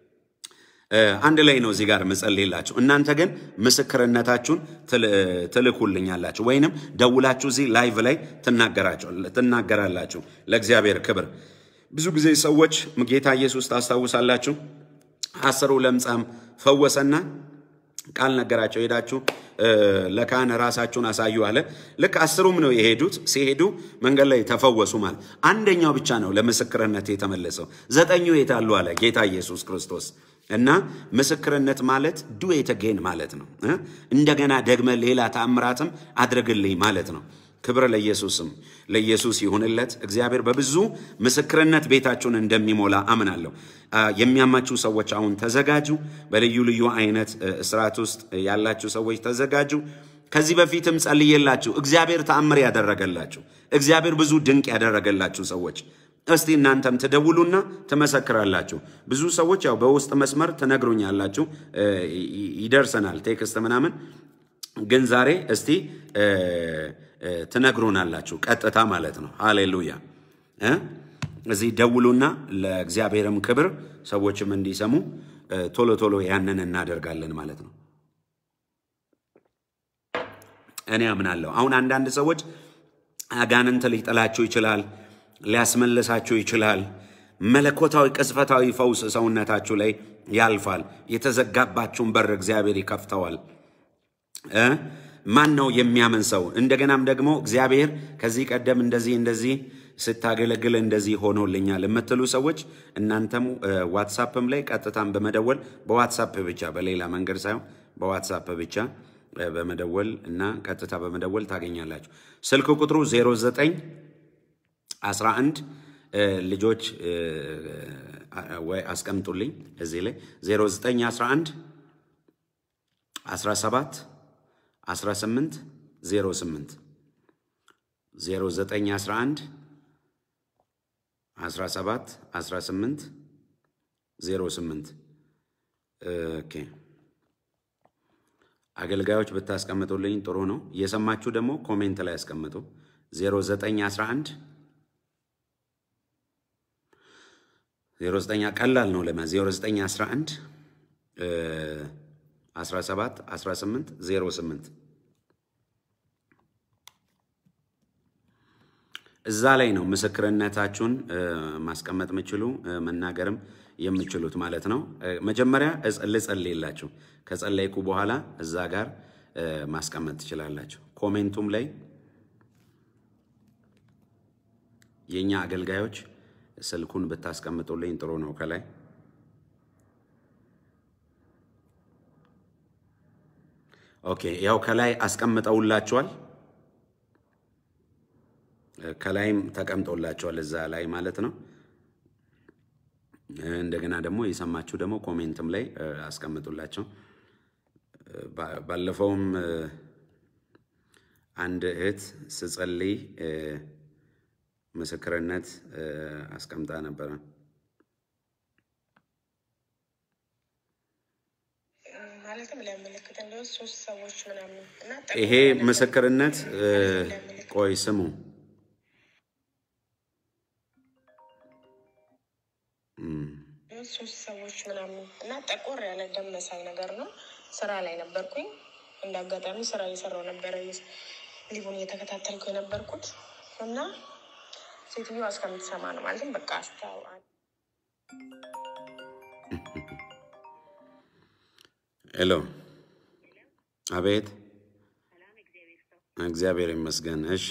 አንድ ላይ ነው እዚህ ጋር ምጸልይላችሁ። እናንተ ግን ምስክርነታችሁን ትልኩልኛላችሁ ወይንም ደውላችሁ እዚህ ላይቭ ላይ ትናገራላችሁ። ለእግዚአብሔር ክብር። ብዙ ጊዜ ሰዎች ጌታ ኢየሱስ ታስታውሳላችሁ፣ አስሩ ለምጻም ፈወሰና ቃል ነገራቸው። ሄዳችሁ ለካህን ራሳችሁን አሳዩ አለ። ልክ አስሩም ነው የሄዱት። ሲሄዱ መንገድ ላይ ተፈወሱ ማለት አንደኛው ብቻ ነው ለምስክርነት የተመለሰው። ዘጠኙ የታሉ አለ ጌታ ኢየሱስ ክርስቶስ። እና ምስክርነት ማለት ዱ የተገኝ ማለት ነው። እንደገና ደግመ ሌላ ተአምራትም አድርግልኝ ማለት ነው። ክብር ለኢየሱስም ለኢየሱስ ይሁንለት። እግዚአብሔር በብዙ ምስክርነት ቤታችሁን እንደሚሞላ አምናለሁ። የሚያማችሁ ሰዎች አሁን ተዘጋጁ። በልዩ ልዩ አይነት እስራት ውስጥ ያላችሁ ሰዎች ተዘጋጁ። ከዚህ በፊትም ጸልዬላችሁ እግዚአብሔር ተአምር ያደረገላችሁ እግዚአብሔር ብዙ ድንቅ ያደረገላችሁ ሰዎች እስቲ እናንተም ትደውሉና ትመሰክራላችሁ። ብዙ ሰዎች ያው በውስጥ መስመር ትነግሩኛላችሁ፣ ይደርሰናል ቴክስት ምናምን። ግን ዛሬ እስቲ ትነግሩናላችሁ ቀጥታ ማለት ነው። ሃሌሉያ። እዚህ ደውሉና ለእግዚአብሔርም ክብር ሰዎችም እንዲሰሙ ቶሎ ቶሎ ያንን እናደርጋለን ማለት ነው። እኔ አምናለሁ። አሁን አንዳንድ ሰዎች አጋንንት ሊጥላችሁ ይችላል ሊያስመልሳችሁ ይችላል። መለኮታዊ ቅጽበታዊ ፈውስ ሰውነታችሁ ላይ ያልፋል። የተዘጋባችሁን በር እግዚአብሔር ይከፍተዋል። ማን ነው የሚያምን ሰው? እንደገናም ደግሞ እግዚአብሔር ከዚህ ቀደም እንደዚህ እንደዚህ ስታገለግል እንደዚህ ሆኖልኛል የምትሉ ሰዎች እናንተም ዋትሳፕም ላይ ቀጥታም በመደወል በዋትሳፕ ብቻ በሌላ መንገድ ሳይሆን በዋትሳፕ ብቻ እ፣ በመደወል እና ቀጥታ በመደወል ታገኛላችሁ። ስልክ ቁጥሩ 09 11 እ፣ ልጆች እ፣ አ- ወይ አስቀምጡልኝ እዚህ ላይ 0911 17 18 08 0911 17 18 08 ኦኬ አገልጋዮች ብታስቀምጡልኝ ጥሩ ነው። እየሰማችሁ ደግሞ ኮሜንት ላይ ያስቀምጡ። 0911 09 ቀላል ነው ለማ 0911 እ፣ 17 18 08 እዛ ላይ ነው ምስክርነታችሁን እ፣ ማስቀመጥ የምችሉ እ፣ መናገርም የምችሉት ማለት ነው። እ፣ መጀመሪያ እጽ- ልጸልይላችሁ። ከጸለይኩ በኋላ እዛ ጋር እ፣ ማስቀመጥ ትችላላችሁ። ኮሜንቱም ላይ የእኛ አገልጋዮች ስልኩን ብታስቀምጡልኝ ጥሩ ነው። ከላይ ኦኬ፣ ያው ከላይ አስቀምጠውላችኋል። ከላይም ተቀምጦላቸዋል እዛ ላይ ማለት ነው። እንደገና ደግሞ የሰማችሁ ደግሞ ኮሜንትም ላይ እ፣ አስቀምጡላቸው። እ፣ ባ- ባለፈውም እ፣ አንድ እህት ስጸልይ እ፣ ምስክርነት እ፣ አስቀምጣ ነበረ። ማለትም ሊያመለክት እንደ ሶስት ሰዎች ምናምን እና ይሄ ምስክርነት እ፣ ቆይ ስሙ ሶስት ሰዎች ምናምን እና ጠቆር ያለ ደም መሳይ ነገር ነው። ስራ ላይ ነበርኩኝ። እንደ አጋጣሚ ስራ እየሰራው ነበረ ሊቡን እየተከታተልኩ የነበርኩት እና ሴትዮዋ እስከምትሰማ ነው ማለትም በቃ አስታው ሄሎ፣ አቤት። እግዚአብሔር ይመስገን። እሺ፣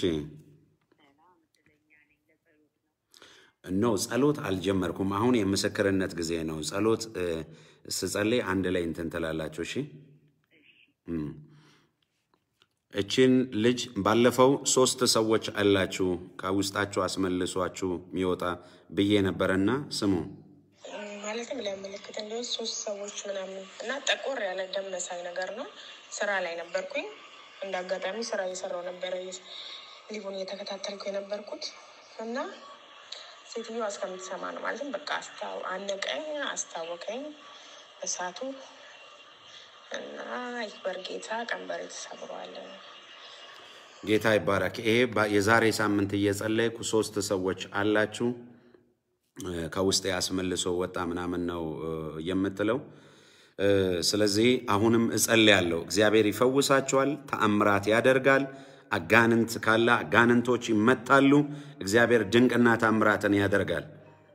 ኖ ጸሎት አልጀመርኩም። አሁን የምስክርነት ጊዜ ነው። ጸሎት እ፣ ስጸልይ አንድ ላይ እንትን ትላላችሁ። እሺ እም። እችን ልጅ ባለፈው ሶስት ሰዎች አላችሁ ከውስጣችሁ አስመልሷችሁ የሚወጣ ብዬ ነበረና ስሙ ማለትም ሊያመለክት እንደ ሶስት ሰዎች ምናምን እና ጠቆር ያለ ደም መሳይ ነገር ነው። ስራ ላይ ነበርኩኝ። እንደ አጋጣሚ ስራ እየሰራው ነበረ ሊቡን እየተከታተልኩ የነበርኩት እና ሴትዮዋ እስከምትሰማ ነው ማለትም በቃ አስታው አነቀኝ፣ አስታወቀኝ እሳቱ እና ይክበር ጌታ ቀንበሬ ተሰብሯል። ጌታ ይባረክ። ይሄ ባ- የዛሬ ሳምንት እየጸለይኩ ሶስት ሰዎች አላችሁ እ፣ ከውስጥ ያስመልሶ ወጣ ምናምን ነው እ፣ የምትለው እ፣ ስለዚህ አሁንም እጸልያለሁ። እግዚአብሔር ይፈውሳቸዋል፣ ተአምራት ያደርጋል። አጋንንት ካለ አጋንንቶች ይመጣሉ። እግዚአብሔር ድንቅና ተአምራትን ያደርጋል።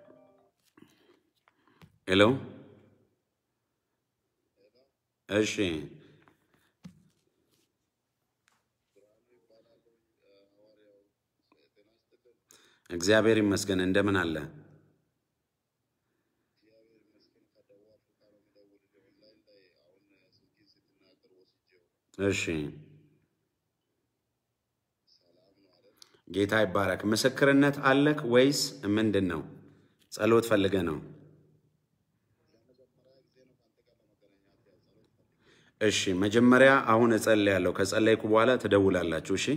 ሄሎ እሺ እግዚአብሔር ይመስገን። እንደምን አለ? እሺ ጌታ ይባረክ። ምስክርነት አለክ ወይስ ምንድን ነው? ጸሎት ፈልገ ነው? እሺ መጀመሪያ አሁን እጸልያለሁ። ከጸለይኩ በኋላ ትደውላላችሁ። እሺ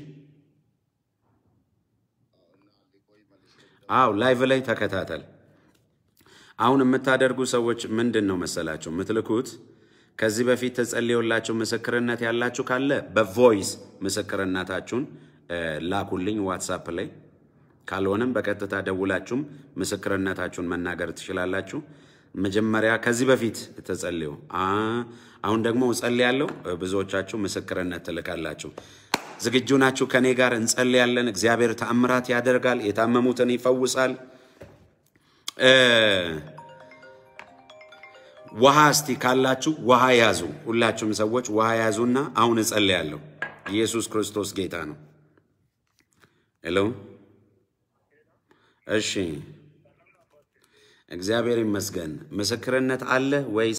አው ላይቭ ላይ ተከታተል። አሁን የምታደርጉ ሰዎች ምንድን ነው መሰላችሁ የምትልኩት? ከዚህ በፊት ተጸልዮላችሁ ምስክርነት ያላችሁ ካለ በቮይስ ምስክርነታችሁን እ፣ ላኩልኝ ዋትሳፕ ላይ። ካልሆነም በቀጥታ ደውላችሁም ምስክርነታችሁን መናገር ትችላላችሁ። መጀመሪያ ከዚህ በፊት ተጸልዮ አ፣ አሁን ደግሞ እጸልያለሁ። ብዙዎቻችሁ ምስክርነት ትልካላችሁ። ዝግጁ ናችሁ? ከኔ ጋር እንጸልያለን። እግዚአብሔር ተአምራት ያደርጋል፣ የታመሙትን ይፈውሳል። እ፣ ውሃ እስቲ ካላችሁ ውሃ ያዙ። ሁላችሁም ሰዎች ውሃ ያዙና አሁን እጸልያለሁ። ኢየሱስ ክርስቶስ ጌታ ነው። ሄሎ፣ እሺ፣ እግዚአብሔር ይመስገን። ምስክርነት አለ ወይስ